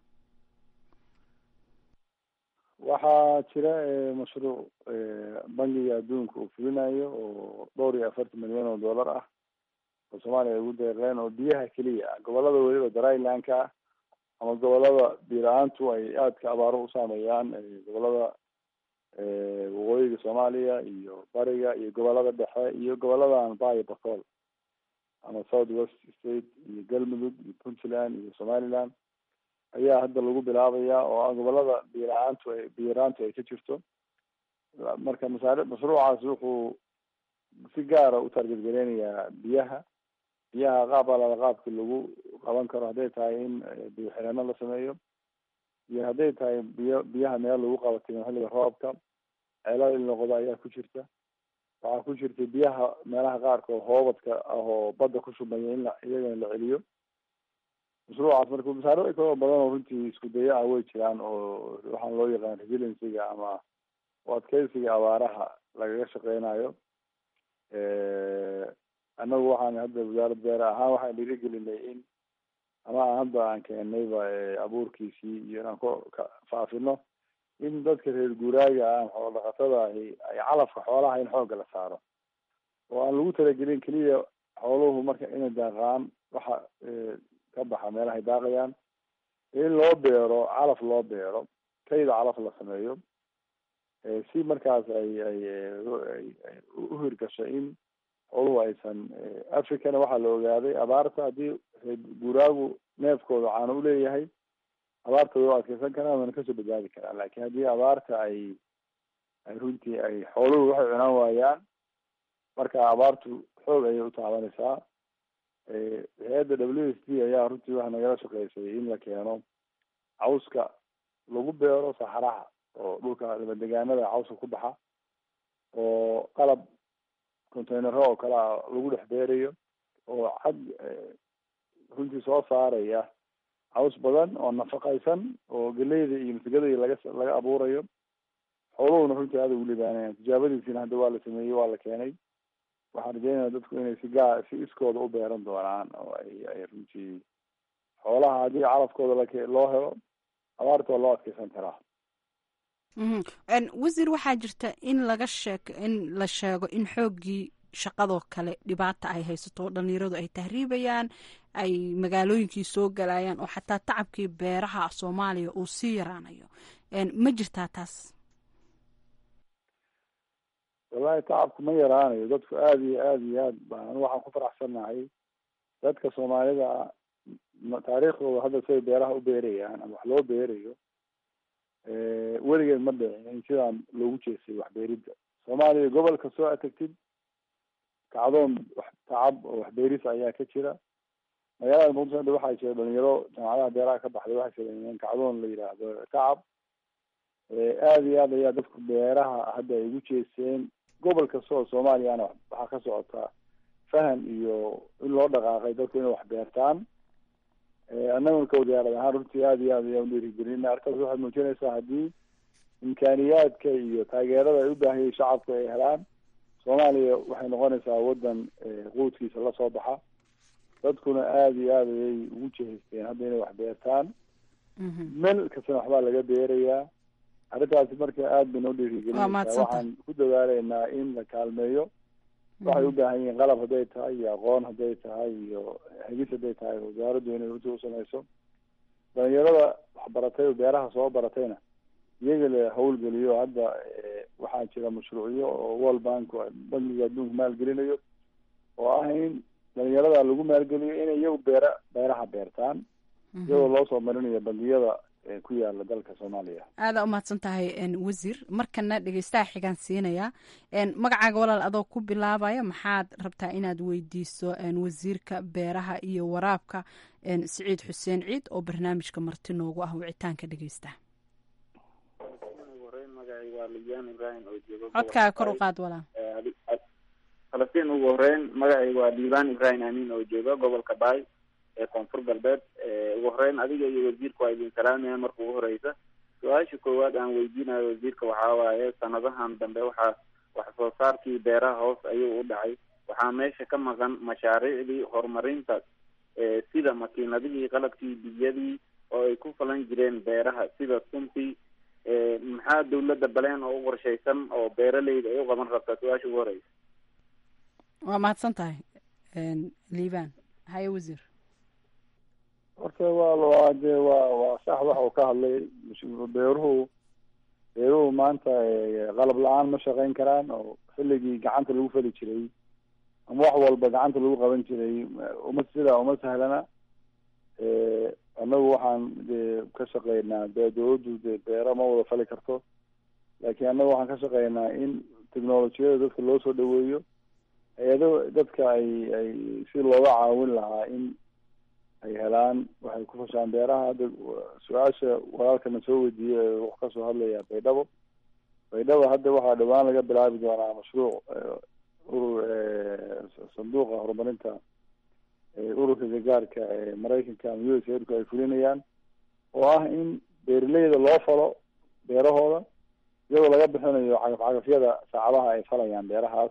waxaa jira mashruuc bangiga adduunka uu fulinayo oo dhowr iyo afartan milyan oo dollar ah oo soomaaliya ay ugu deeqeen oo biyaha keliya ah gobolada weliba drylandka ah ama gobolada biila-aantu ay aadka abaaro u saameeyaan gobolada waqooyiga soomaaliya iyo bariga iyo gobolada dhexe iyo goboladan bayo bacol ama south west state iyo galmudug iyo puntland iyo somaliland ayaa hadda lagu bilaabaya oo ah gobolada biila-aantu ay biyaraantu ay ka jirto marka masaari mashruucaas wuxuu si gaara u targetgareynayaa biyaha biyaha qaab alala qaabki lagu qaban karo hadday tahay in biyo xireeno la sameeyo iyo hadday tahay biyo biyaha meel lagu qabatay xilliga roobka ceelal il noqdo ayaa ku jirta waxaa ku jirta biyaha meelaha qaarkood hoobadka ah oo badda ku shubmaya in la iyagana la celiyo mashruucaas marka masaariic kaloo badan oo runtii isku daya ah way jiraan oo waxaan loo yaqaan resiliencyga ama u adkeysiga abaaraha lagaga shaqeynayo annagu waxaan hadda wasaarad beere ahaan waxaan dhiirigelinay in ama hadda aan keenayba abuurkiisii iyo inaan ku faafino in dadka reer guuraaga ah xoolo dhaqatada ahi ay calafka xoolaha in xoogga la saaro oo aan lagu talagelin keliya xooluhu marka inay daaqaan waxa ka baxa meelahay daaqayaan in loo beero calaf loo beero kayda calaf la sameeyo si markaas ay ay ay u hirgasho in xooluhu aysan africana waxaa la ogaaday abaarta haddii reer guuraagu neefkooda caano uleeyahay abaarta way u adkeysan karaan wana kasoo badbaadi karaan lakin haddii abaarta ay ay runtii ay xooluhu waxay cunaan waayaan marka abaartu xoog ayay u taabanaysaa hay-adda w s d ayaa runtii waxa nagala shaqeysay in la keeno cawska lagu beero saxaraha oo dhulka dabadegaanada cawska ku baxa oo qalab containero oo kale a lagu dhex beerayo oo cad runtii soo saaraya caws badan oo nafaqaysan oo galeyda iyo masigada iyo laga laga abuurayo xooluhuna runtii aada ugu libaanayaan tijaabadiisina hadda waa la sameeyey waa la keenay waxaan rajeynaya dadku inay si gaa si iskooda u beeran doonaan oo ay ay runtii xoolaha haddii calafkooda lak loo helo abaarta waa loo adkeysan karaa wasiir waxaa jirta in laga sheek in la sheego in xooggii shaqadoo kale dhibaata ay haysato oo dhalinyaradu ay tahriibayaan ay magaalooyinkii soo galayaan oo xataa tacabkii beeraha soomaaliya uu sii yaraanayo ma jirtaa taas wallahi tacabku ma yaraanayo dadku aada iyo aada iyo aad baan waxaan ku faraxsannahay dadka soomaalida taariikhdooda hadda siday beeraha u beerayaan ama wax loo beerayo weligeed ma dhicin in sidaan loogu jeestay waxbeeridda soomaaliya gobol kastoo aad tagtid kacdoon wax tacab oo waxbeeris ayaa ka jira magaalada muqdisho hadda waxaa jira dhalinyaro jaamacadaha beeraha ka baxday waxay sameeyeen kacdoon la yidhaahdo tacab aada iyo aad ayaa dadku beeraha hadda ay ugu jeesteen gobol kasta oo soomaaliyana waxaa ka socota fahan iyo in loo dhaqaaqay dadku inay wax beertaan annaguna ka wasaarad ahaan runtii aada iyo aad ayaan udhiirigelina arkaas waxay muujinaysaa haddii imkaaniyaadka iyo taageerada ay u baahiyay shacabku ay helaan soomaaliya waxay noqonaysaa waddan quudkiisa lasoo baxa dadkuna aada iyo aad ayay ugu jehaysteen hadda inay wax beertaan meel kastana waxbaa laga beerayaa arrintaasi marka aada bayna udhiirigelinaysaa waxaan ku dadaaleynaa in la kaalmeeyo waxay u baahan yihiin qalab hadday tahay iyo aqoon hadday tahay iyo hegis hadday tahay wasaaraddu inay runtii usamayso dhalinyarada waxbaratay oo beeraha soo baratayna iyaga la hawlgeliyo hadda waxaa jira mashruucyo oo world bank bankiga adduunka maalgelinayo oo ah in dhalinyarada lagu maalgeliyo inay iyagu beera beeraha beertaan iyadoo loo soo marinayo bangiyada ku yaala dalka soomaaliya aada umahadsan tahay wasiir markana dhegeystaha xigaan siinaya magacaaga walaal adoo ku bilaabaya maxaad rabtaa inaad weydiiso wasiirka beeraha iyo waraabka siciid xuseen ciid oo barnaamijka marti noogu ah wicitaanka dhegeystaha codkaaga kor u qaad walaal falastiin ugu horeyn magacayga waa diibaan ibrahim amiin oo jooga gobolka baay ee koonfur galbeed ugu horeyn adiga iyo wasiirka waa idin salaamaya marka ugu horeysa su-aasha koowaad aan weydiinayo wasiirka waxaa waaye sanadahan dambe waxaa wax soo saarkii beeraha hoos ayuu u dhacay waxaa meesha ka maqan mashaariicdii horumarinta sida makiinadihii qalabkii biyadii oo ay ku falan jireen beeraha sida suntii maxaa dawladda baleen oo u qorshaysan oo beeraleyda ay u qaban rabtaa su-aasha ugu horeysa waa mahadsan tahay liibaan haye wasiir horta waa waa de waa waa sax waxa uu ka hadlay beeruhu beeruhu maanta qalab la-aan ma shaqeyn karaan oo xilligii gacanta lagu fali jiray ama wax walba gacanta lagu qaban jiray uma sidaa uma sahlana annagu waxaan de ka shaqeynaa de dawladdu de beero ma wada fali karto laakiin annagu waxaan ka shaqeynaa in technolojiyada dadka loo soo dhaweeyo hay-ado dadka ay ay si looga caawin lahaa in ay helaan waxay ku fashaan beeraha hadda su-aasha walaalkana soo weydiiyey wax kasoo hadlaya baydhabo baydhabo hadda waxaa dhawaan laga bilaabi doonaa mashruuc urur sanduuqa horumarinta ururka gargaarka ee maraykanka ama u s airku ay fulinayaan oo ah in beeraleyda loo falo beerahooda iyadoo laga bixinayo cagaf cagafyada saacadaha ay falayaan beerahaas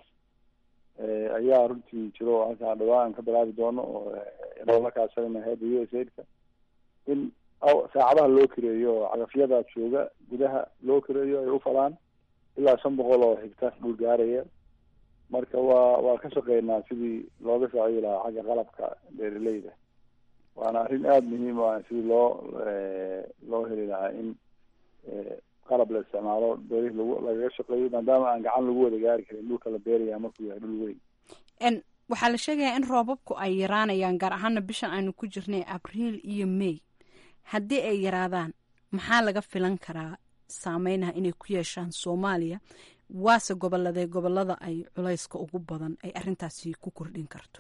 ayaa runtii jiro halkaan dhawaan ka bilaabi doono oo la kaashanayna hayadda u s aidka in saacadaha loo kireeyo oo cagafyadaas jooga gudaha loo kireeyo ay ufalaan ilaa shan boqol oo higtar dhul gaaraya marka waa waa ka shaqeynaa sidii looga saaciyi lahaa xagga qalabka beeraleyda waana arrin aada muhiim u ah sidii loo loo heli lahaa in qalab la isticmaalo beerihii lagu lagaga shaqeeyo maadaama aan gacan lagu wada gaari karin dhulka la beeraya markuu yahay dhul weyn waxaa la sheegayaa in roobabku ay yaraanayaan gaar ahaana bishan aynu ku jirnay abriil iyo may haddii ay yaraadaan maxaa laga filan karaa saameynaha inay ku yeeshaan soomaaliya waase goboladee gobolada ay culayska ugu badan ay arrintaasi ku kordhin karto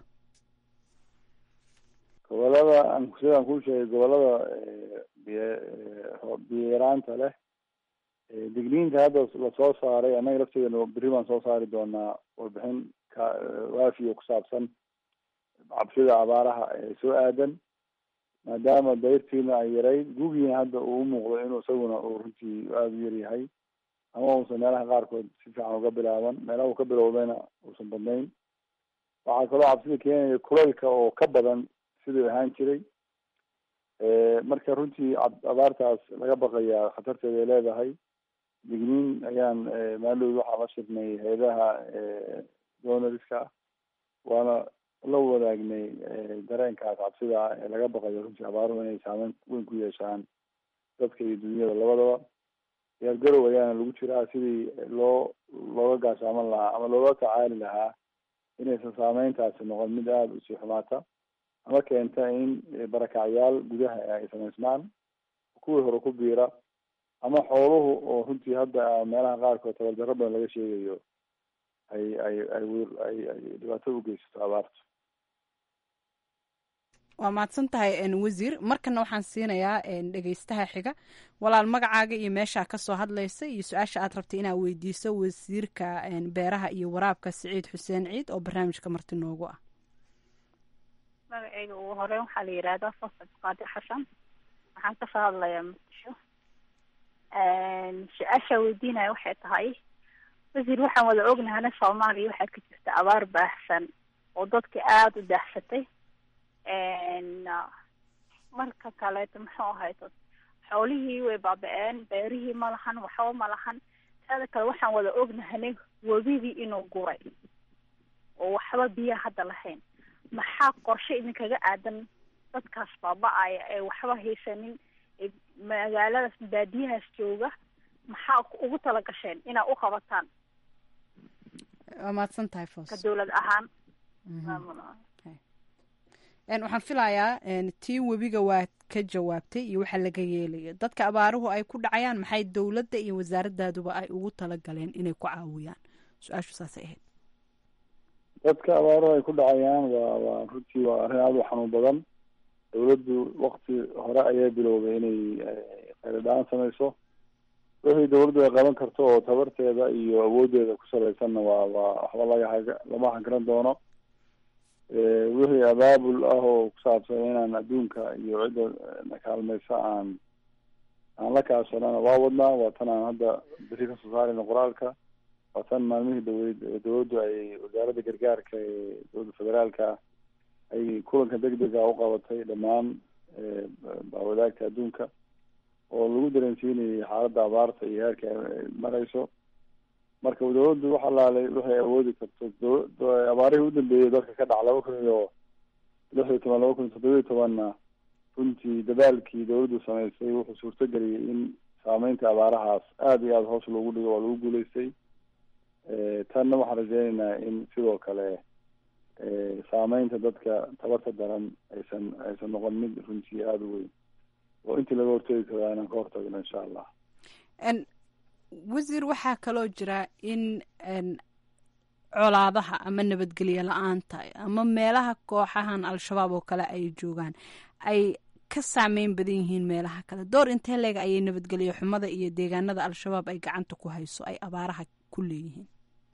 gobolada aan sidaan kuu sheegay gobolada biyo yaraanta leh digniinta hadda lasoo saaray annaga lafteedana berri baan soo saari doonaa warbixin ka waafiyo ku saabsan cabsida abaaraha ee soo aadan maadaama dayrtiina ay yarayd gugiina hadda uu umuuqdo inuu isaguna uu runtii aada u yaryahay ama uusan meelaha qaarkood si fiican uga bilaaban meelaha uu ka bilowdayna uusan badnayn waxaa kaloo cabsida keenaya kulaylka oo ka badan siduu ahaan jiray marka runtii abaartaas laga baqayaa khatarteeda ay leedahay digniin ayaan maalowd waxaa la shirnay hay-adaha donoriska ah waana la wadaagnay dareenkaas cabsida ah ee laga baqayo runtii abaaruhu inay saameyn weyn ku yeeshaan dadka iyo dunyada labadaba diyaargarow ayaana lagu jiraa sidii loo looga gaashaaman lahaa ama looga tacaali lahaa inaysan saameyntaasi noqon mid aada usii xumaata ama keenta in barakacyaal gudaha ay samaysmaan kuwii hore ku biira ama xooluhu oo runtii hadda meelaha qaarkood tabardarro badan laga sheegayo ay ay ay ay ay dhibaato u geysato abaartu waa mahadsan tahay wasiir markana waxaan siinayaa dhegeystaha xiga walaal magacaaga iyo meeshaa kasoo hadlaysa iyo su-aasha aad rabtay inaad weydiiso wasiirka beeraha iyo waraabka siciid xuseen ciid oo barnaamijka marti noogu ah magaceyga ugu horeyn waxaa la yidhaahdaa fasad qaadi xasan waxaan kasoo hadlayaa muqdisho su-aasha weydiinaya waxay tahay wasiir waxaan wada ognahana soomaaliya waxaa ka jirta abaar baahsan oo dadka aada u daahsatay marka kaleeto muxuu ahayto xoolihii way baaba-een beerihii ma lahan waxba ma lahan taada kale waxaan wada ognahanay webidii inuu guray oo waxba biyaha hadda lahayn maxaa qorshe idinkaga aadan dadkaas baaba-aya ee waxba haysanin ee magaaladaas baadiyahaas jooga maxaa ugu tala gasheen inaa u qabataan waa mahadsan tahay foos ka dowlad ahaan waxaan filayaa tii webiga waa ka jawaabtay iyo waxa laga yeelayo dadka abaaruhu ay ku dhacayaan maxay dowladda iyo wasaaradaaduba ay ugu talagaleen inay ku caawiyaan su-aashu saasay ahayd dadka abaaruhu ay ku dhacayaan waa waa runtii waa arrin aada u xanuun badan dowladdu wakti hore ayaa bilowday inay khayradhaan samayso wixii dowladdu ay qaban karto oo tabarteeda iyo awooddeeda ku salaysanna waa waa waxba laga haga lama hagaran doono wixii abaabul ah oo ku saabsan inaan adduunka iyo cidda na kaalmaysa aan aan la kaashanana waa wadnaa waa tan aan hadda beri kasoo saarayno qoraalka waa tan maalmihii dhaweyd dowladdu ay wasaaradda gargaarka ee dowladda federaalka ay kulanka deg dega u qabatay dhammaan bawadaagta adduunka oo lagu dareensiinayay xaaladda abaarta iyo heerka ay marayso marka dowladdu wax alaalay waxay awoodi karto abaarihii udambeeyey dalka ka dhac laba kun iyo lix iyo toban laba kun iyo toddoba iyo tobanna runtii dadaalkii dowladdu samaysay wuxuu suurtageliyey in saameynta abaarahaas aada iyo aada hoos loogu dhigo waa lagu guuleystay tanna waxaan rajeynaynaa in sidoo kale saameynta dadka tabarta daran aysan aysan noqon mid runtii aada u weyn oo intii laga hortegi karaa inaan ka hortagno insha allah wasiir waxaa kaloo jira in colaadaha ama nabadgelyo la-aanta ama meelaha kooxahan al-shabaab oo kale ay joogaan ay ka saameyn badan yihiin meelaha kale door intee leega ayay nabadgelyo xumada iyo deegaanada al-shabaab ay gacanta ku hayso ay abaaraha ku leeyihiin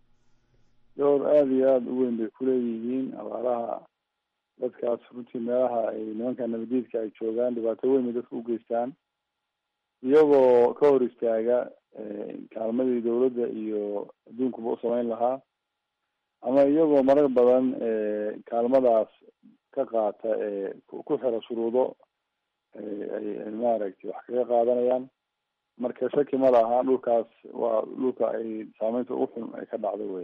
door aada iyo aada u weyn bay kuleeyihiin abaaraha dadkaas runtii meelaha ay nimanka nabadiidka ay joogaan dhibaato weyn bay dadka u geystaan iyagoo ka hor istaaga kaalmadii dowladda iyo adduunkuba u samayn lahaa ama iyagoo marar badan kaalmadaas ka qaata ee ku xira shuruudo ay maaragtay wax kaga qaadanayaan marka shaki ma laha dhulkaas waa dhulka ay saameynta ugu xun ay ka dhacdo wey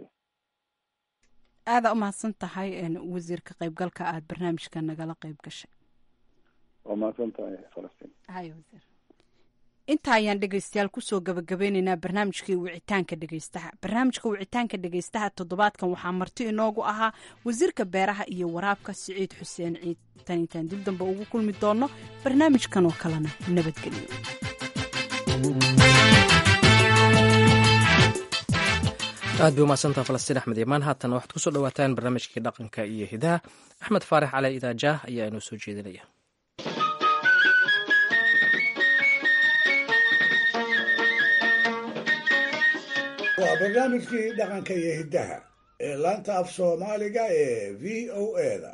aada umahadsan tahay wasiir ka qaybgalka aada barnaamijka nagala qayb gashay waa mahadsan tahay falastiin hay wasiir inta ayaan dhegeystayaal kusoo gabagabeyneynaa barnaamijkii wicitaanka dhegeystaha barnaamijka wicitaanka dhegeystaha toddobaadkan waxaa marti inoogu ahaa wasiirka beeraha iyo waraabka siciid xuseen ciid tan intaan dib dambe ugu kulmi doono barnaamijkan oo kalena nabadgelyo aad bay umahadsantaha falastiin axmed imaan haatan waxaad kusoo dhawaataan barnaamijkii dhaqanka iyo hidaha axmed faarax cali idaajaah ayaa inoo soo jeedinaya waa barnaamijkii dhaqanka iyo hiddaha ee laanta af soomaaliga ee v o eda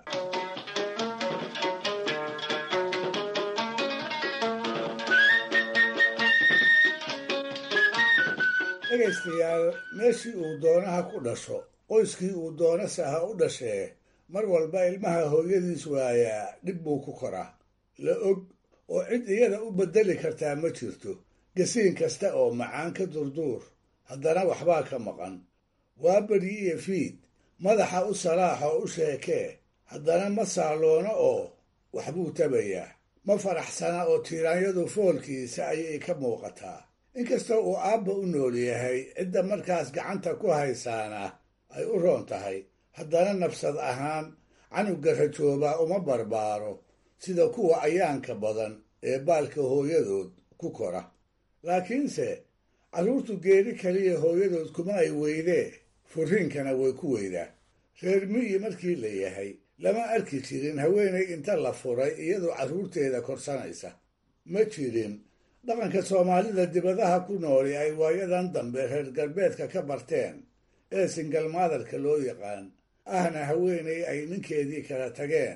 dhegaystayaal meeshii uu doonaha ku dhasho qoyskii uu doonase ha u dhashee mar walba ilmaha hooyadiis waayaa dhib buu ku koraa la og oo cid iyada u beddeli kartaa ma jirto gasiin kasta oo macaan ka durduur haddana waxbaa ka maqan waa beryi iyo fiid madaxa u salaax oo u sheekee haddana ma saaloono oo waxbuu tabayaa ma faraxsana oo tiiraanyadu foolkiisa ayay ka muuqataa inkastoo uu aabba u nool yahay cidda markaas gacanta ku haysaana ay u roon tahay haddana nafsad ahaan canuga rajoobaa uma barbaaro sida kuwa ayaanka badan ee baalka hooyadood ku kora laakiinse carruurtu geeri kaliya hooyadood kuma ay weydee furiinkana way ku weydaa reer miyi markii la yahay lama arki jirin haweenay inta la furay iyadoo carruurteeda korsanaysa ma jirin dhaqanka soomaalida dibadaha ku nooli ay waayadan dambe reer galbeedka ka barteen ee singalmaadarka loo yaqaan ahna haweenay ay ninkeedii kala tageen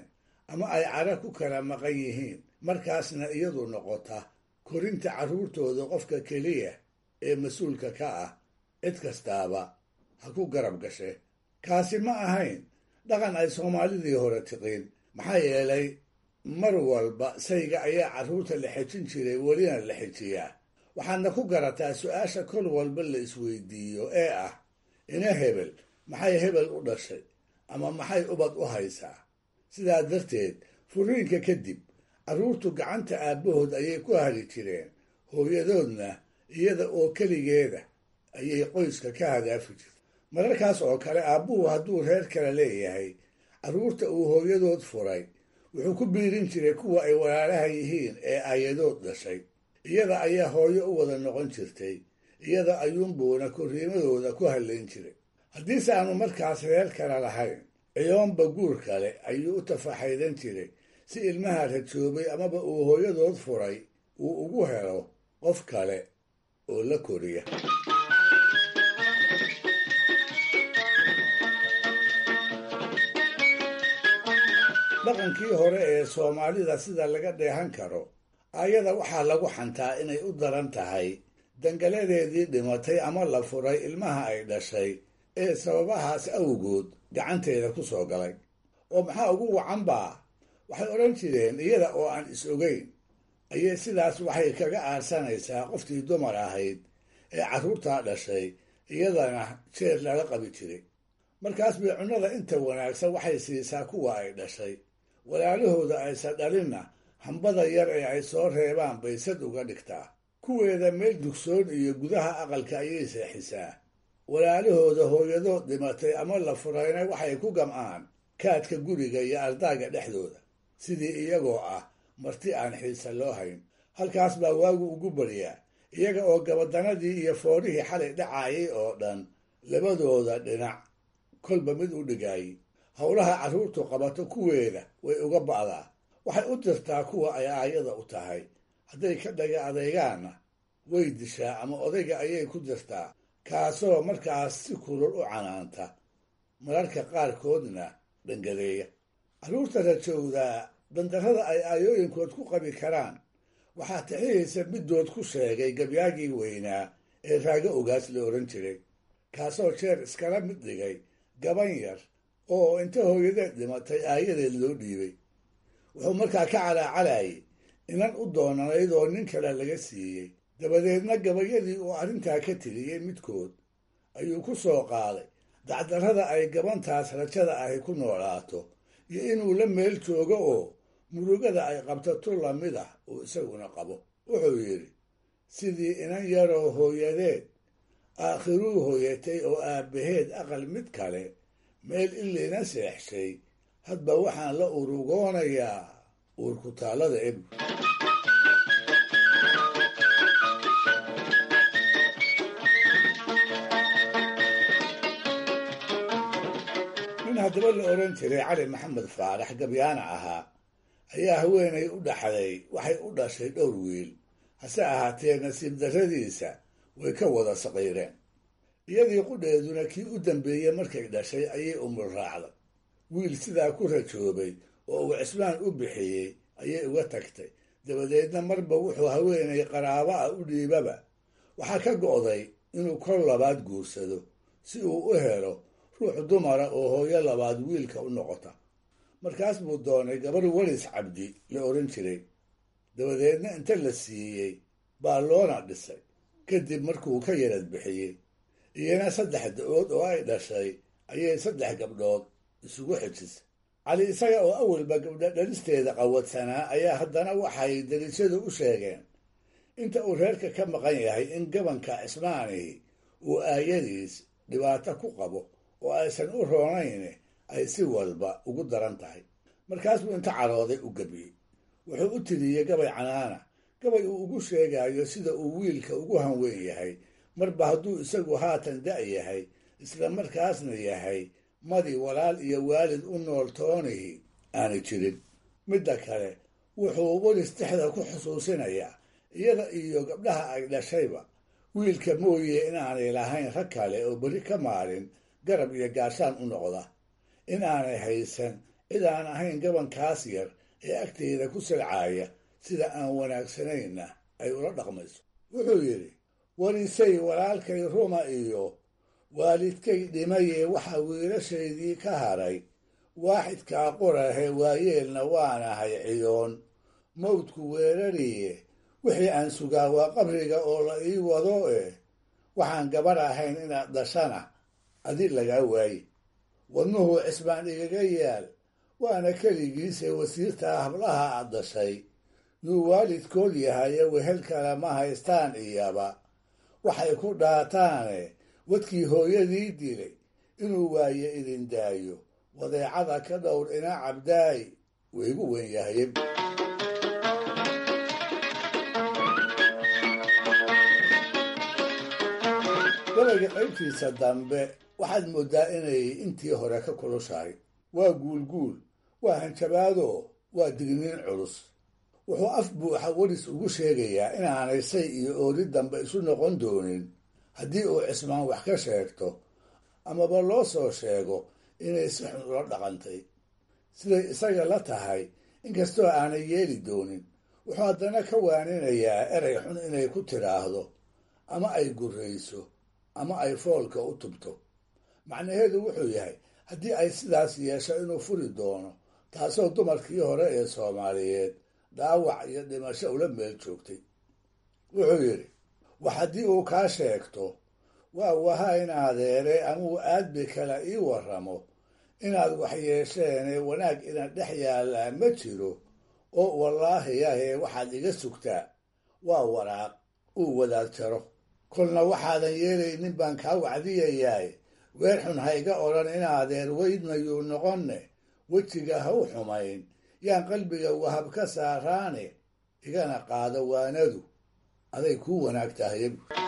ama ay cara ku kala maqan yihiin markaasna iyadu noqota korinta carruurtooda qofka keliya ee mas-uulka ka ah cid kastaaba ha ku garab gashe kaasi ma ahayn dhaqan ay soomaalidii hore tiqiin maxaa yeelay mar walba sayga ayaa carruurta la xejin jiray welina la xejiyaa waxaadna ku garataa su-aasha kol walba la isweydiiyo ee ah ina hebel maxay hebel u dhashay ama maxay ubad u haysaa sidaa darteed furiinka kadib carruurtu gacanta aabbahood ayay ku hali jireen hooyadoodna iyada oo keligeeda ayay qoyska ka hadaafi jirta mararkaas oo kale aabbuhu hadduu reer kale leeyahay carruurta uu hooyadood furay wuxuu ku biirin jiray kuwa ay walaalaha yihiin ee aayadood dhashay iyada ayaa hooyo u wada noqon jirtay iyada ayuunbuuna korriimadooda ku hallayn jiray haddiise aanu markaas reer kale lahayn ciyoonba guur kale ayuu u tafaxaydan jiray si ilmaha rajoobay amaba uu hooyadood furay uu ugu helo qof kale oo la koriya dhaqankii hore ee soomaalida sida laga dheehan karo ayada waxaa lagu xantaa inay u daran tahay dangaladeedii dhimatay ama la furay ilmaha ay dhashay ee sababahaas awgood gacanteeda ku soo galay oo maxaa ugu wacan baa waxay odhan jireen iyada oo aan is ogeyn ayay sidaas waxay kaga aarsanaysaa qoftii dumar ahayd ee carruurtaa dhashay iyadana jeer lala qabi jiray markaas bay cunnada inta wanaagsan waxay siisaa kuwa ay dhashay walaalahooda aysan dhalinna hambada yar ee ay soo reebaan bay sad uga dhigtaa kuweeda meel dugsoon iyo gudaha aqalka ayay seexisaa walaalahooda hooyadood dhimatay ama la furayna waxay ku gam'aan kaadka guriga iyo ardaaga dhexdooda sidii iyagoo ah marti aan xiisa loo hayn halkaas baa waagu ugu baryaa iyaga oo gabadanadii iyo foorihii xalay dhacaayay oo dhan labadooda dhinac kolba mid u dhigaayay howlaha carruurtu qabato kuweeda way uga ba'daa waxay u dirtaa kuwa ay aayada u tahay hadday ka dhaga adeegaanna way dishaa ama odayga ayay ku dirtaa kaasoo markaas si kulul u canaanta mararka qaarkoodna dhangadeeya carruurta rajowdaa dandarrada ay aayooyinkood ku qabi karaan waxaa tixihaysa middood ku sheegay gabyaagii weynaa ee raago ogaas la odhan jiray kaasoo jeer iskala mid dhigay gaban yar oo inta hooyadeed dhimatay aayadeed loo dhiibay wuxuu markaa ka calaacalayay inan u doonanayd oo nin kale laga siiyey dabadeedna gabayadii uu arrintaa ka tiriyey midkood ayuu ku soo qaaday dacdarrada ay gabantaas rajada ahi ku noolaato iyo inuu la meel joogo oo murugada ay qabto tu lamid ah uu isaguna qabo wuxuu yidhi sidii inan yaroo hooyadeed aakhiruu hooyatay oo aabbaheed aqal mid kale meel ilina seexshay hadba waxaan la urugoonayaa uurkutaallada eb nin haddaba la odhan jiray cali maxamed faarax gabyaana ahaa ayaa haweenay u dhaxday waxay u dhashay dhowr wiil hase ahaatee nasiib darradiisa way ka wada saqiireen iyadii qudheeduna kii u dambeeyey markay dhashay ayay umul raacday wiil sidaa ku rajoobay oo uu cismaan u bixiyey ayay uga tagtay dabadeedna marba wuxuu haweenay qaraabo ah u dhiibaba waxaa ka go'day inuu kor labaad guursado si uu u helo ruux dumara oo hooyo labaad wiilka u noqota markaas buu doonay gabar welis cabdi la odhan jiray dabadeedna inta la siiyey baa loona dhisay kadib markuu ka yarad bixiyey iyana saddex da-ood oo ay dhashay ayay saddex gabdhood isugu xejisay cali isaga oo awalba gabdho dhalisteeda qawadsanaa ayaa haddana waxay dariishadu u sheegeen inta uu reerka ka maqan yahay in gabanka cismaanihi uu aayadiis dhibaato ku qabo oo aysan u roonayn ay si walba ugu daran tahay markaas buu inta carooday u gebiyey wuxuu u tiriyey gabay canaana gabay uu ugu sheegayo sida uu wiilka ugu hanweyn yahay marba hadduu isagu haatan da' yahay isla markaasna yahay madi walaal iyo waalid u nool toonihi aanay jirin midda kale wuxuu welis dexda ku xusuusinayaa iyada iyo gabdhaha ay dhashayba wiilka mooye inaanay lahayn rag kale oo beri ka maalin garab iyo gaashaan u noqda in aanay haysan cid aan ahayn gabankaas yar ee agteyda ku salcaaya sida aan wanaagsanayna ay ula dhaqmayso wuxuu yidhi warisay walaalkay ruma iyo waalidkay dhimayee waxaa wiilashaydii ka haray waaxidkaa qorahe waayeelna waanahay ciyoon mawdku weerariye wixii aan sugaa waa qabriga oo la ii wado eh waxaan gabar ahayn inaad dhashana adi lagaa waaye wadnuhu cisbaan igaga yaal waana keligiise wasiirtaa hablaha aad dhashay yuu waalidkood yahaye wehel kale ma haystaan iyaba waxay ku dhaataane wadkii hooyadii dilay inuu waaye idin daayo wadeecada ka dhowr ina cabdaay waygu weyn yahaye gabayga qaybtiisa dambe waxaad mooddaa inay intii hore ka kulushahay waa guulguul waa hanjabaado waa digniin culus wuxuu af buuxa weris ugu sheegayaa inaanay say iyo ooli dambe isu noqon doonin haddii uu cismaan wax ka sheegto amaba loo soo sheego inay si xun ula dhaqantay siday isaga la tahay inkastoo aanay yeeli doonin wuxuu haddana ka waaninayaa erey xun inay ku tidhaahdo ama ay gurrayso ama ay foolka u tubto macnaheedu wuxuu yahay haddii ay sidaas yeesho inuu furi doono taasoo dumarkii hore ee soomaaliyeed dhaawac iyo dhimasho ula meel joogtay wuxuu yidhi wax haddii uu kaa sheegto waa waha in adeere amuu aadbi kale ii warramo inaad wax yeesheene wanaag ina dhex yaallaa ma jiro oo wallaahi yahee waxaad iga sugtaa waa waraaq uu wadaad jaro kolna waxaadan yeelaynin baan kaa wacdiyayaay weer xun ha iga odhan in adeer weydmayuu noqonne wejiga ha u xumayn yaan qalbiga wahab ka saaraane igana qaado waanadu aday kuu wanaag tahay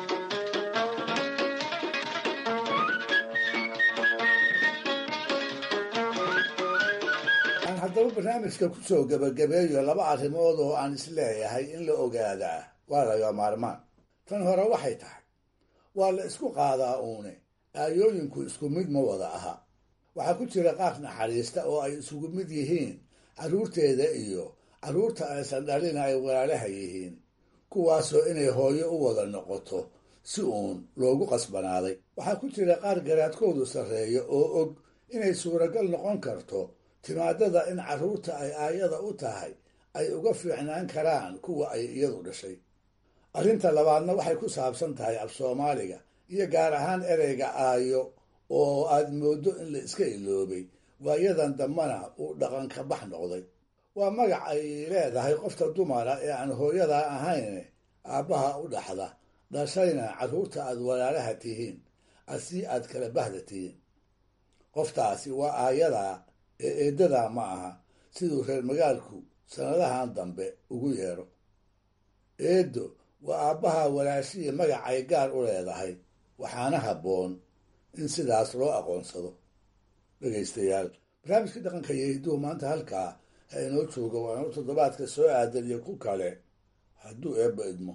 aan haddaba barnaamijka ku soo gebagabeeyo laba arrimood oo aan isleeyahay in la ogaadaa waa laga maarmaan tan hore waxay tahay waa la isku qaadaa uune aayooyinku isku mid ma wada aha waxaa ku jira qaar naxariista oo ay isugu mid yihiin carruurteeda iyo carruurta aysan dhalina ay walaalaha yihiin kuwaasoo inay hooyo u wada noqoto si uun loogu qasbanaaday waxaa ku jira qaar garaadkoodu sarreeyo oo og inay suuragal noqon karto timaadada in carruurta ay aayada u tahay ay uga fiicnaan karaan kuwa ay iyadu dhashay arrinta labaadna waxay ku saabsan tahay af soomaaliga iyo gaar ahaan ereyga aayo oo aad mooddo in la iska iloobay waayadan dambana uu dhaqanka bax noqday waa magac ay leedahay qofta dumara ee aan hooyadaa ahayn aabbaha u dhaxda dhashayna carruurta aad walaalaha tihiin asii aad kala bahda tihiin qoftaasi waa aayadaa ee eeddadaa ma aha siduu reer magaalku sannadahan dambe ugu yeedho eeddo waa aabbaha walaashihii magacay gaar u leedahay waxaana habboon in sidaas loo aqoonsado dhegaystayaal barnaamijkii dhaqanka iyo hidduhu maanta halkaa ha inoo jooga waa inuu toddobaadka soo aadan iyo ku kale hadduu eebba idmo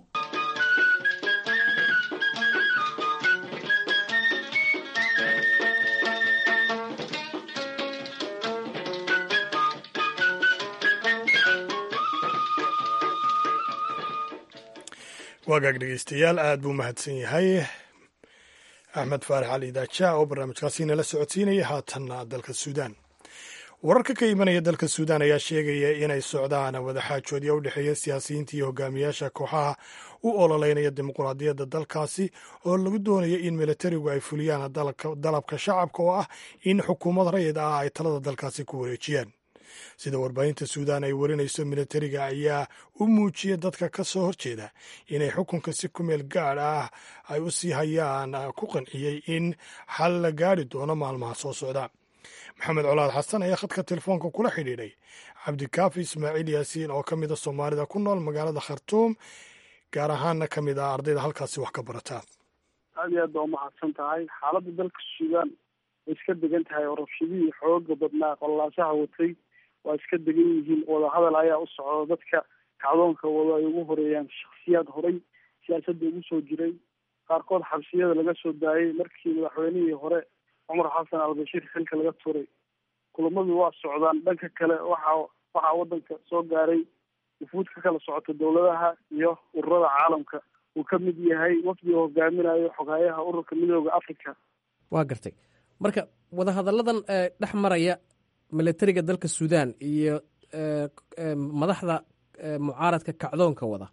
waagaag dhegeystayaal aad buu mahadsan yahay axmed faarax cali daaja oo barnaamijkaasi nala socodsiinaya haatanna dalka suudaan wararka ka imanaya dalka suudaan ayaa sheegaya inay socdaan wadaxaajoodya u dhexeeya siyaasiyiinta iyo hogaamiyaasha kooxaha u ololeynaya dimuquraadiyadda dalkaasi oo lagu doonayo in militarigu ay fuliyaan dalabka shacabka oo ah in xukuumad rayid ah ay talada dalkaasi ku wareejiyaan sida warbaahinta suudaan ay warinayso militariga ayaa u muujiyay dadka ka soo horjeeda inay xukunka si ku meel gaadh ah ay u sii hayaan ku qanciyey in xal la gaari doono maalmaha soo socda maxamed colaad xasan ayaa khadka telefoonka kula xidhiidhay cabdikaafi ismaaciil yaasiin oo ka mida soomaalida ku nool magaalada khartuum gaar ahaanna ka mid ah ardayda halkaasi wax ka barata aad iyo aad baa umahadsan tahay xaaladda dalka suudaan way iska degan tahay oo rabshadihii xooga badnaa qololaasaha watay waa iska degan yihiin wadahadal ayaa u socda dadka kacdoonka wado ay ugu horeeyaan shaksiyaad horay siyaasadda ugu soo jiray qaarkood xabsiyada laga soo daayay markii madaxweynihii hore cumar xasan albashiir xilka laga tuuray kulamadu waa socdaan dhanka kale waxa waxaa wadanka soo gaaray wufuud ka kala socota dowladaha iyo ururada caalamka uu ka mid yahay wafdiga hogaaminayo xogaayaha ururka midooda africa waa gartay marka wadahadalladan dhex maraya milatariga dalka suudaan iyo madaxda mucaaradka kacdoonka wada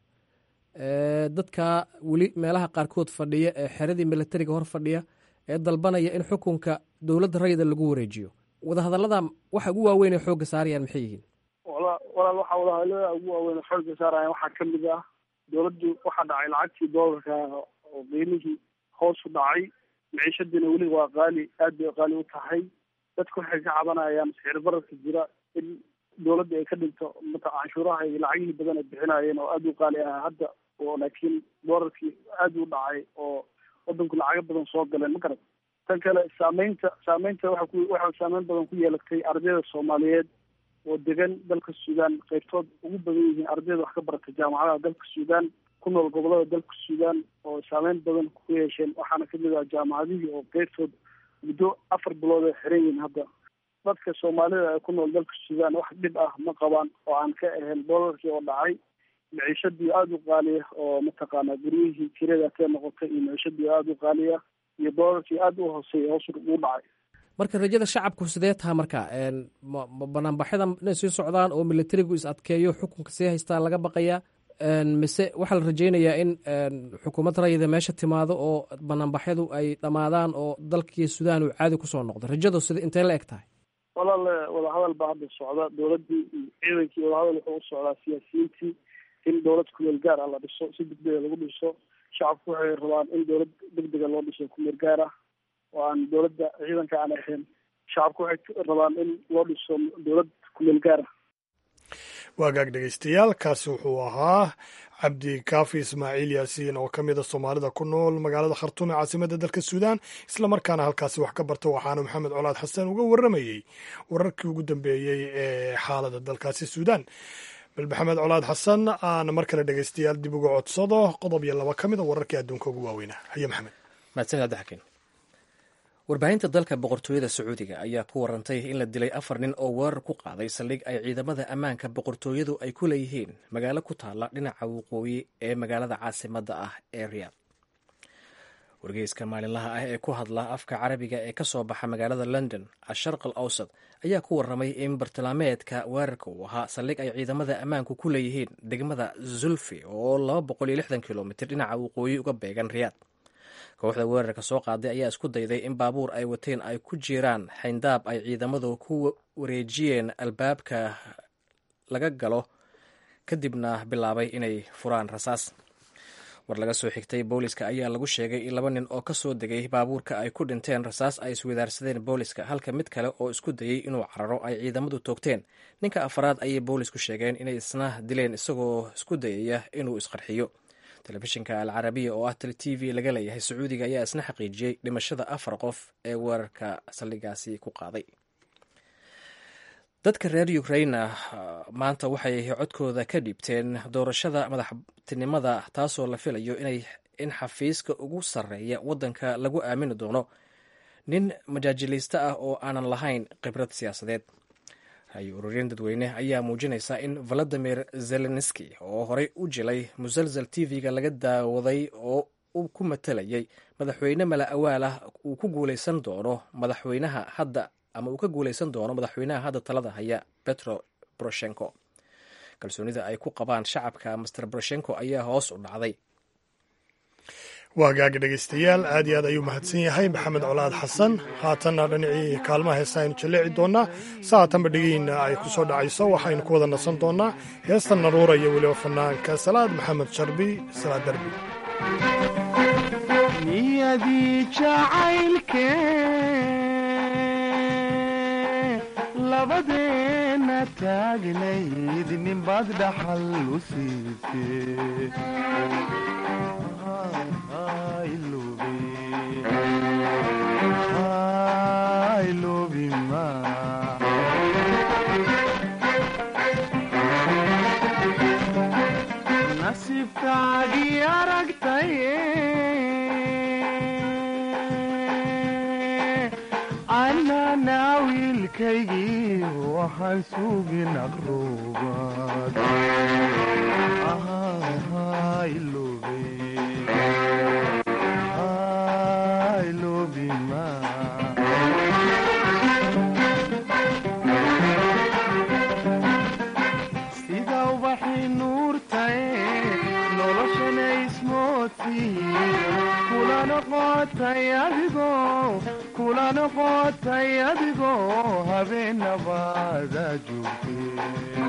dadka weli meelaha qaarkood fadhiya ee xeradii milatariga hor fadhiya ee dalbanaya in xukunka dowladda rayida lagu wareejiyo wadahadallada waxa ugu waaweyn ee xoogga saarayaan maxay yihiin wala walaal waxaa wadahadallada ugu waaweyn xoogga saaraya waxaa ka mid ah dowladdu waxaa dhacay lacagtii doolarka oo qiimihii hoos u dhacay maciishadiina weli waa qaali aad bay qaali u tahay dadku waxay ka cabanayaan sicir bararka jira in dowladda ay ka dhinto mata canshuuraha iyo lacagihii badan ay bixinayeen oo aada u qaali ah hadda oo laakiin doolarkii aada u dhacay oo wadanku lacago badan soo galeen ma garat tan kale saameynta saameynta waxa ku waxaa saameyn badan ku yeelatay ardayda soomaaliyeed oo degan dalka suudaan qaybtood ugu badan yihiin ardayda wax ka barata jaamacadaha dalka suudaan ku nool gobolada dalka suudaan oo saameyn badan ku yeesheen waxaana kamid ah jaamacadihii oo qaybtood muddo afar bilood ay xiran yihiin hadda dadka soomaalida ee ku nool dalka suudaan wax dhib ah ma qabaan oo aan ka ahayn doolarkii oo dhacay maciishadii aada u qaaliya oo mataqaanaa guryihii kirada kee noqotay iyo maciishadii aada u qaaliya iyo doolarkii aada u hooseeya hoos ugu dhacay marka rajada shacabku sidee taha marka banaanbaxyada inay sii socdaan oo milatarigu is adkeeyo xukunka sii haystaa laga baqayaa mise waxaa la rajeynayaa in xukuumad rayida meesha timaado oo banaanbaxyadu ay dhammaadaan oo dalkii suudaan uu caadi kusoo noqdo rajadu sida intee la eg tahay walaale wadahadal baa hadda socda dowladdii iyo ciidankii wadahadal wuxuu u socdaa siyaasiyiintii in dowlad kumeel gaar ah la dhiso si degdega lagu dhiso shacabku waxay rabaan in dowlad degdega loo dhiso kumeel gaar ah oo aan dowladda ciidanka aan ahayn shacabku waxay rabaan in loo dhiso dowlad kumeel gaar ah waagaag dhegeystayaal kaasi wuxuu ahaa cabdi kaafi ismaaciil yaasiin oo ka mida soomaalida ku nool magaalada khartuum ee caasimadda dalka suudaan islamarkaana halkaasi wax ka barta waxaana maxamed colaad xasan uga warramayey wararkii ugu dambeeyey ee xaalada dalkaasi suudaan bal maxamed colaad xasan aan mar kale dhegeystayaal dib uga codsado qodob iyo laba ka mida wararkii adduunka ugu waaweynaa haye maxamed mahadsanid abdixakiin warbaahinta dalka boqortooyada sacuudiga ayaa ku warantay in la dilay afar nin oo weerar ku qaaday saldhig ay ciidamada ammaanka boqortooyadu ay ku leeyihiin magaalo ku taalla dhinaca waqooyi ee magaalada caasimadda ah ee riyaad wargeyska maalinlaha ah ee ku hadla afka carabiga ee ka soo baxa magaalada london asharq al awsad ayaa ku warramay in bartilmaameedka weerarka uu ahaa saldhig ay ciidamada ammaanku ku leeyihiin degmada zulfi oo laba boqol iyo lixdan kilomitr dhinaca waqooyi uga beegan riyaad kooxda weerarka soo qaaday ayaa isku dayday in baabuur ay wateen ay ku jiraan xayndaab ay ciidamadu ku wareejiyeen albaabka laga galo kadibna bilaabay inay furaan rasaas war laga soo xigtay booliska ayaa lagu sheegay in laba nin oo ka soo degay baabuurka ay ku dhinteen rasaas ay iswadaarsadeen booliska halka mid kale oo isku dayey inuu cararo ay ciidamadu toogteen ninka afaraad ayay boolisku sheegeen inay isna dileen isagoo isku dayaya inuu isqarxiyo telefishinka al carabiya oo ah t v laga leeyahay sacuudiga ayaa isna xaqiijiyey dhimashada afar qof ee weerarka saldhigaasi ku qaaday dadka reer ukraina maanta waxay codkooda ka dhiibteen doorashada madaxtinimada taasoo la filayo inay in xafiiska ugu sarreeya waddanka lagu aamini doono nin majaajilayste ah oo aanan lahayn khibrad siyaasadeed hay ururin dadweyne ayaa muujinaysa in valadimir zelenski oo horey u jilay musalsal tv-ga laga daawaday oo uu ku matalayay madaxweyne mala awaal ah uu ku guuleysan doono madaxweynaha hadda ama uu ka guuleysan doono madaxweynaha hadda talada haya petro boroshenko kalsoonida ay ku qabaan shacabka master boroshenko ayaa hoos u dhacday waagaaga dhegeystayaal aad iyo aad ayuu mahadsan yahay maxamed colaad xasan haatanna dhinacii kaalmaha heesta aynu jalleeci doonnaa saatanba dhegihiinna ay ku soo dhacayso waxaynu ku wada nasan doonnaa heesta naruura iyo weliba fanaanka salaad maxamed sharbi salaad darbi niyadii jacaylke labadeena taagnayd ninbaad dhaxal u siisee nasiibkaagii aragtay anana wiilkaygii waxaan sugin aqruubad sida ubaxii nuurtae noloshana ismoodsi kula noqotay adigoo kula noqotay adigoo habeenabaada joogtay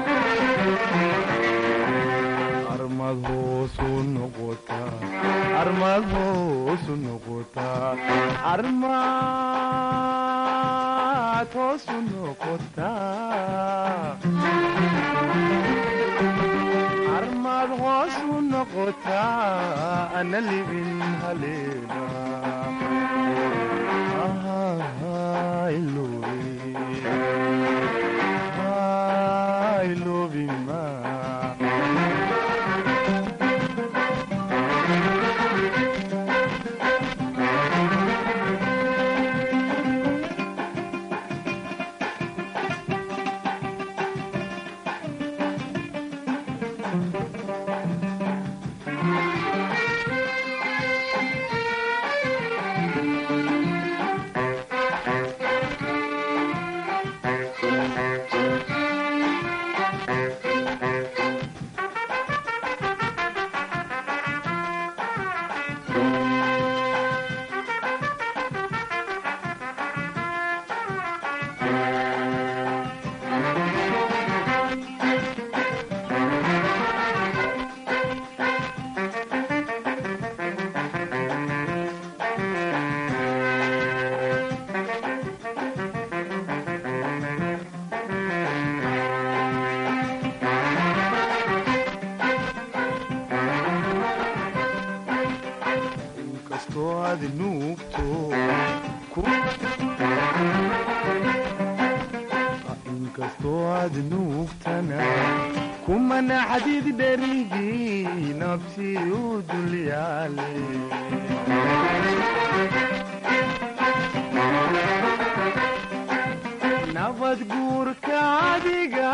armad hoosu noqotaa armad hoosu noqotaa armad hoosu noqotaa armad hoosu noqotaa ana libin haleena ilobima inkastoo aad nuugto inkastoo aad nuugtana kumana xadiid dherigii nabsi u dulyaale nabad guurka adiga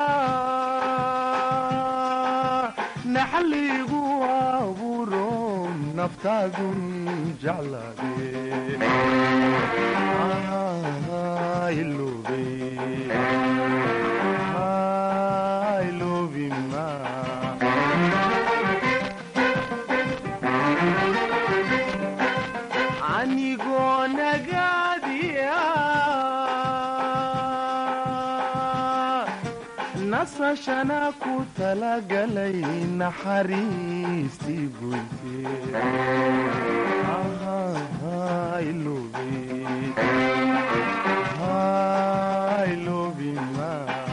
naxligu abuuro naftaadun jeclaade ilobima anigoo nagaadiya nasashana ku talagalay naxariistii goyte ilobima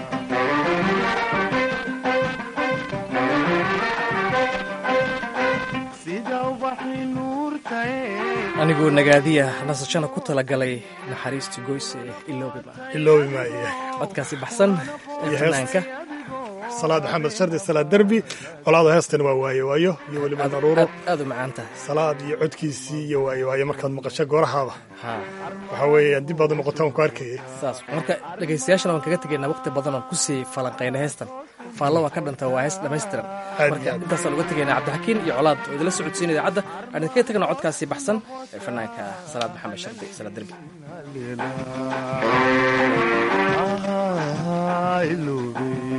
sida ubaxii nuurtae aniguu nagaadiya nasashana ku talagalay naxariistii goyse iloobiba iloobimaa iyo codkaasi baxsan ee Iyo fanaanka salaad maxamed shardi salaad derbi colaada heestan waa waayo waayo iyo weliba daruuro aad u macaan tahay salaad iyo codkiisii iyo waayo waayo markaad maqasho goorahaaba waxaa weeye dib baad u noqotaan ku arkayay saas marka dhegaystayaashana waan kaga tegaynaa waqti badan oon kusii falanqayna heestan faallo waa ka dhanta waa hees dhammaystiran marka intaasaan uga tegaynaa cabdixakiin iyo colaad oo idila socodsiina idaacadda aan idinkaga tegna codkaasi baxsan ee fanaanka salaad maxamed shardi salaad derbi ilobima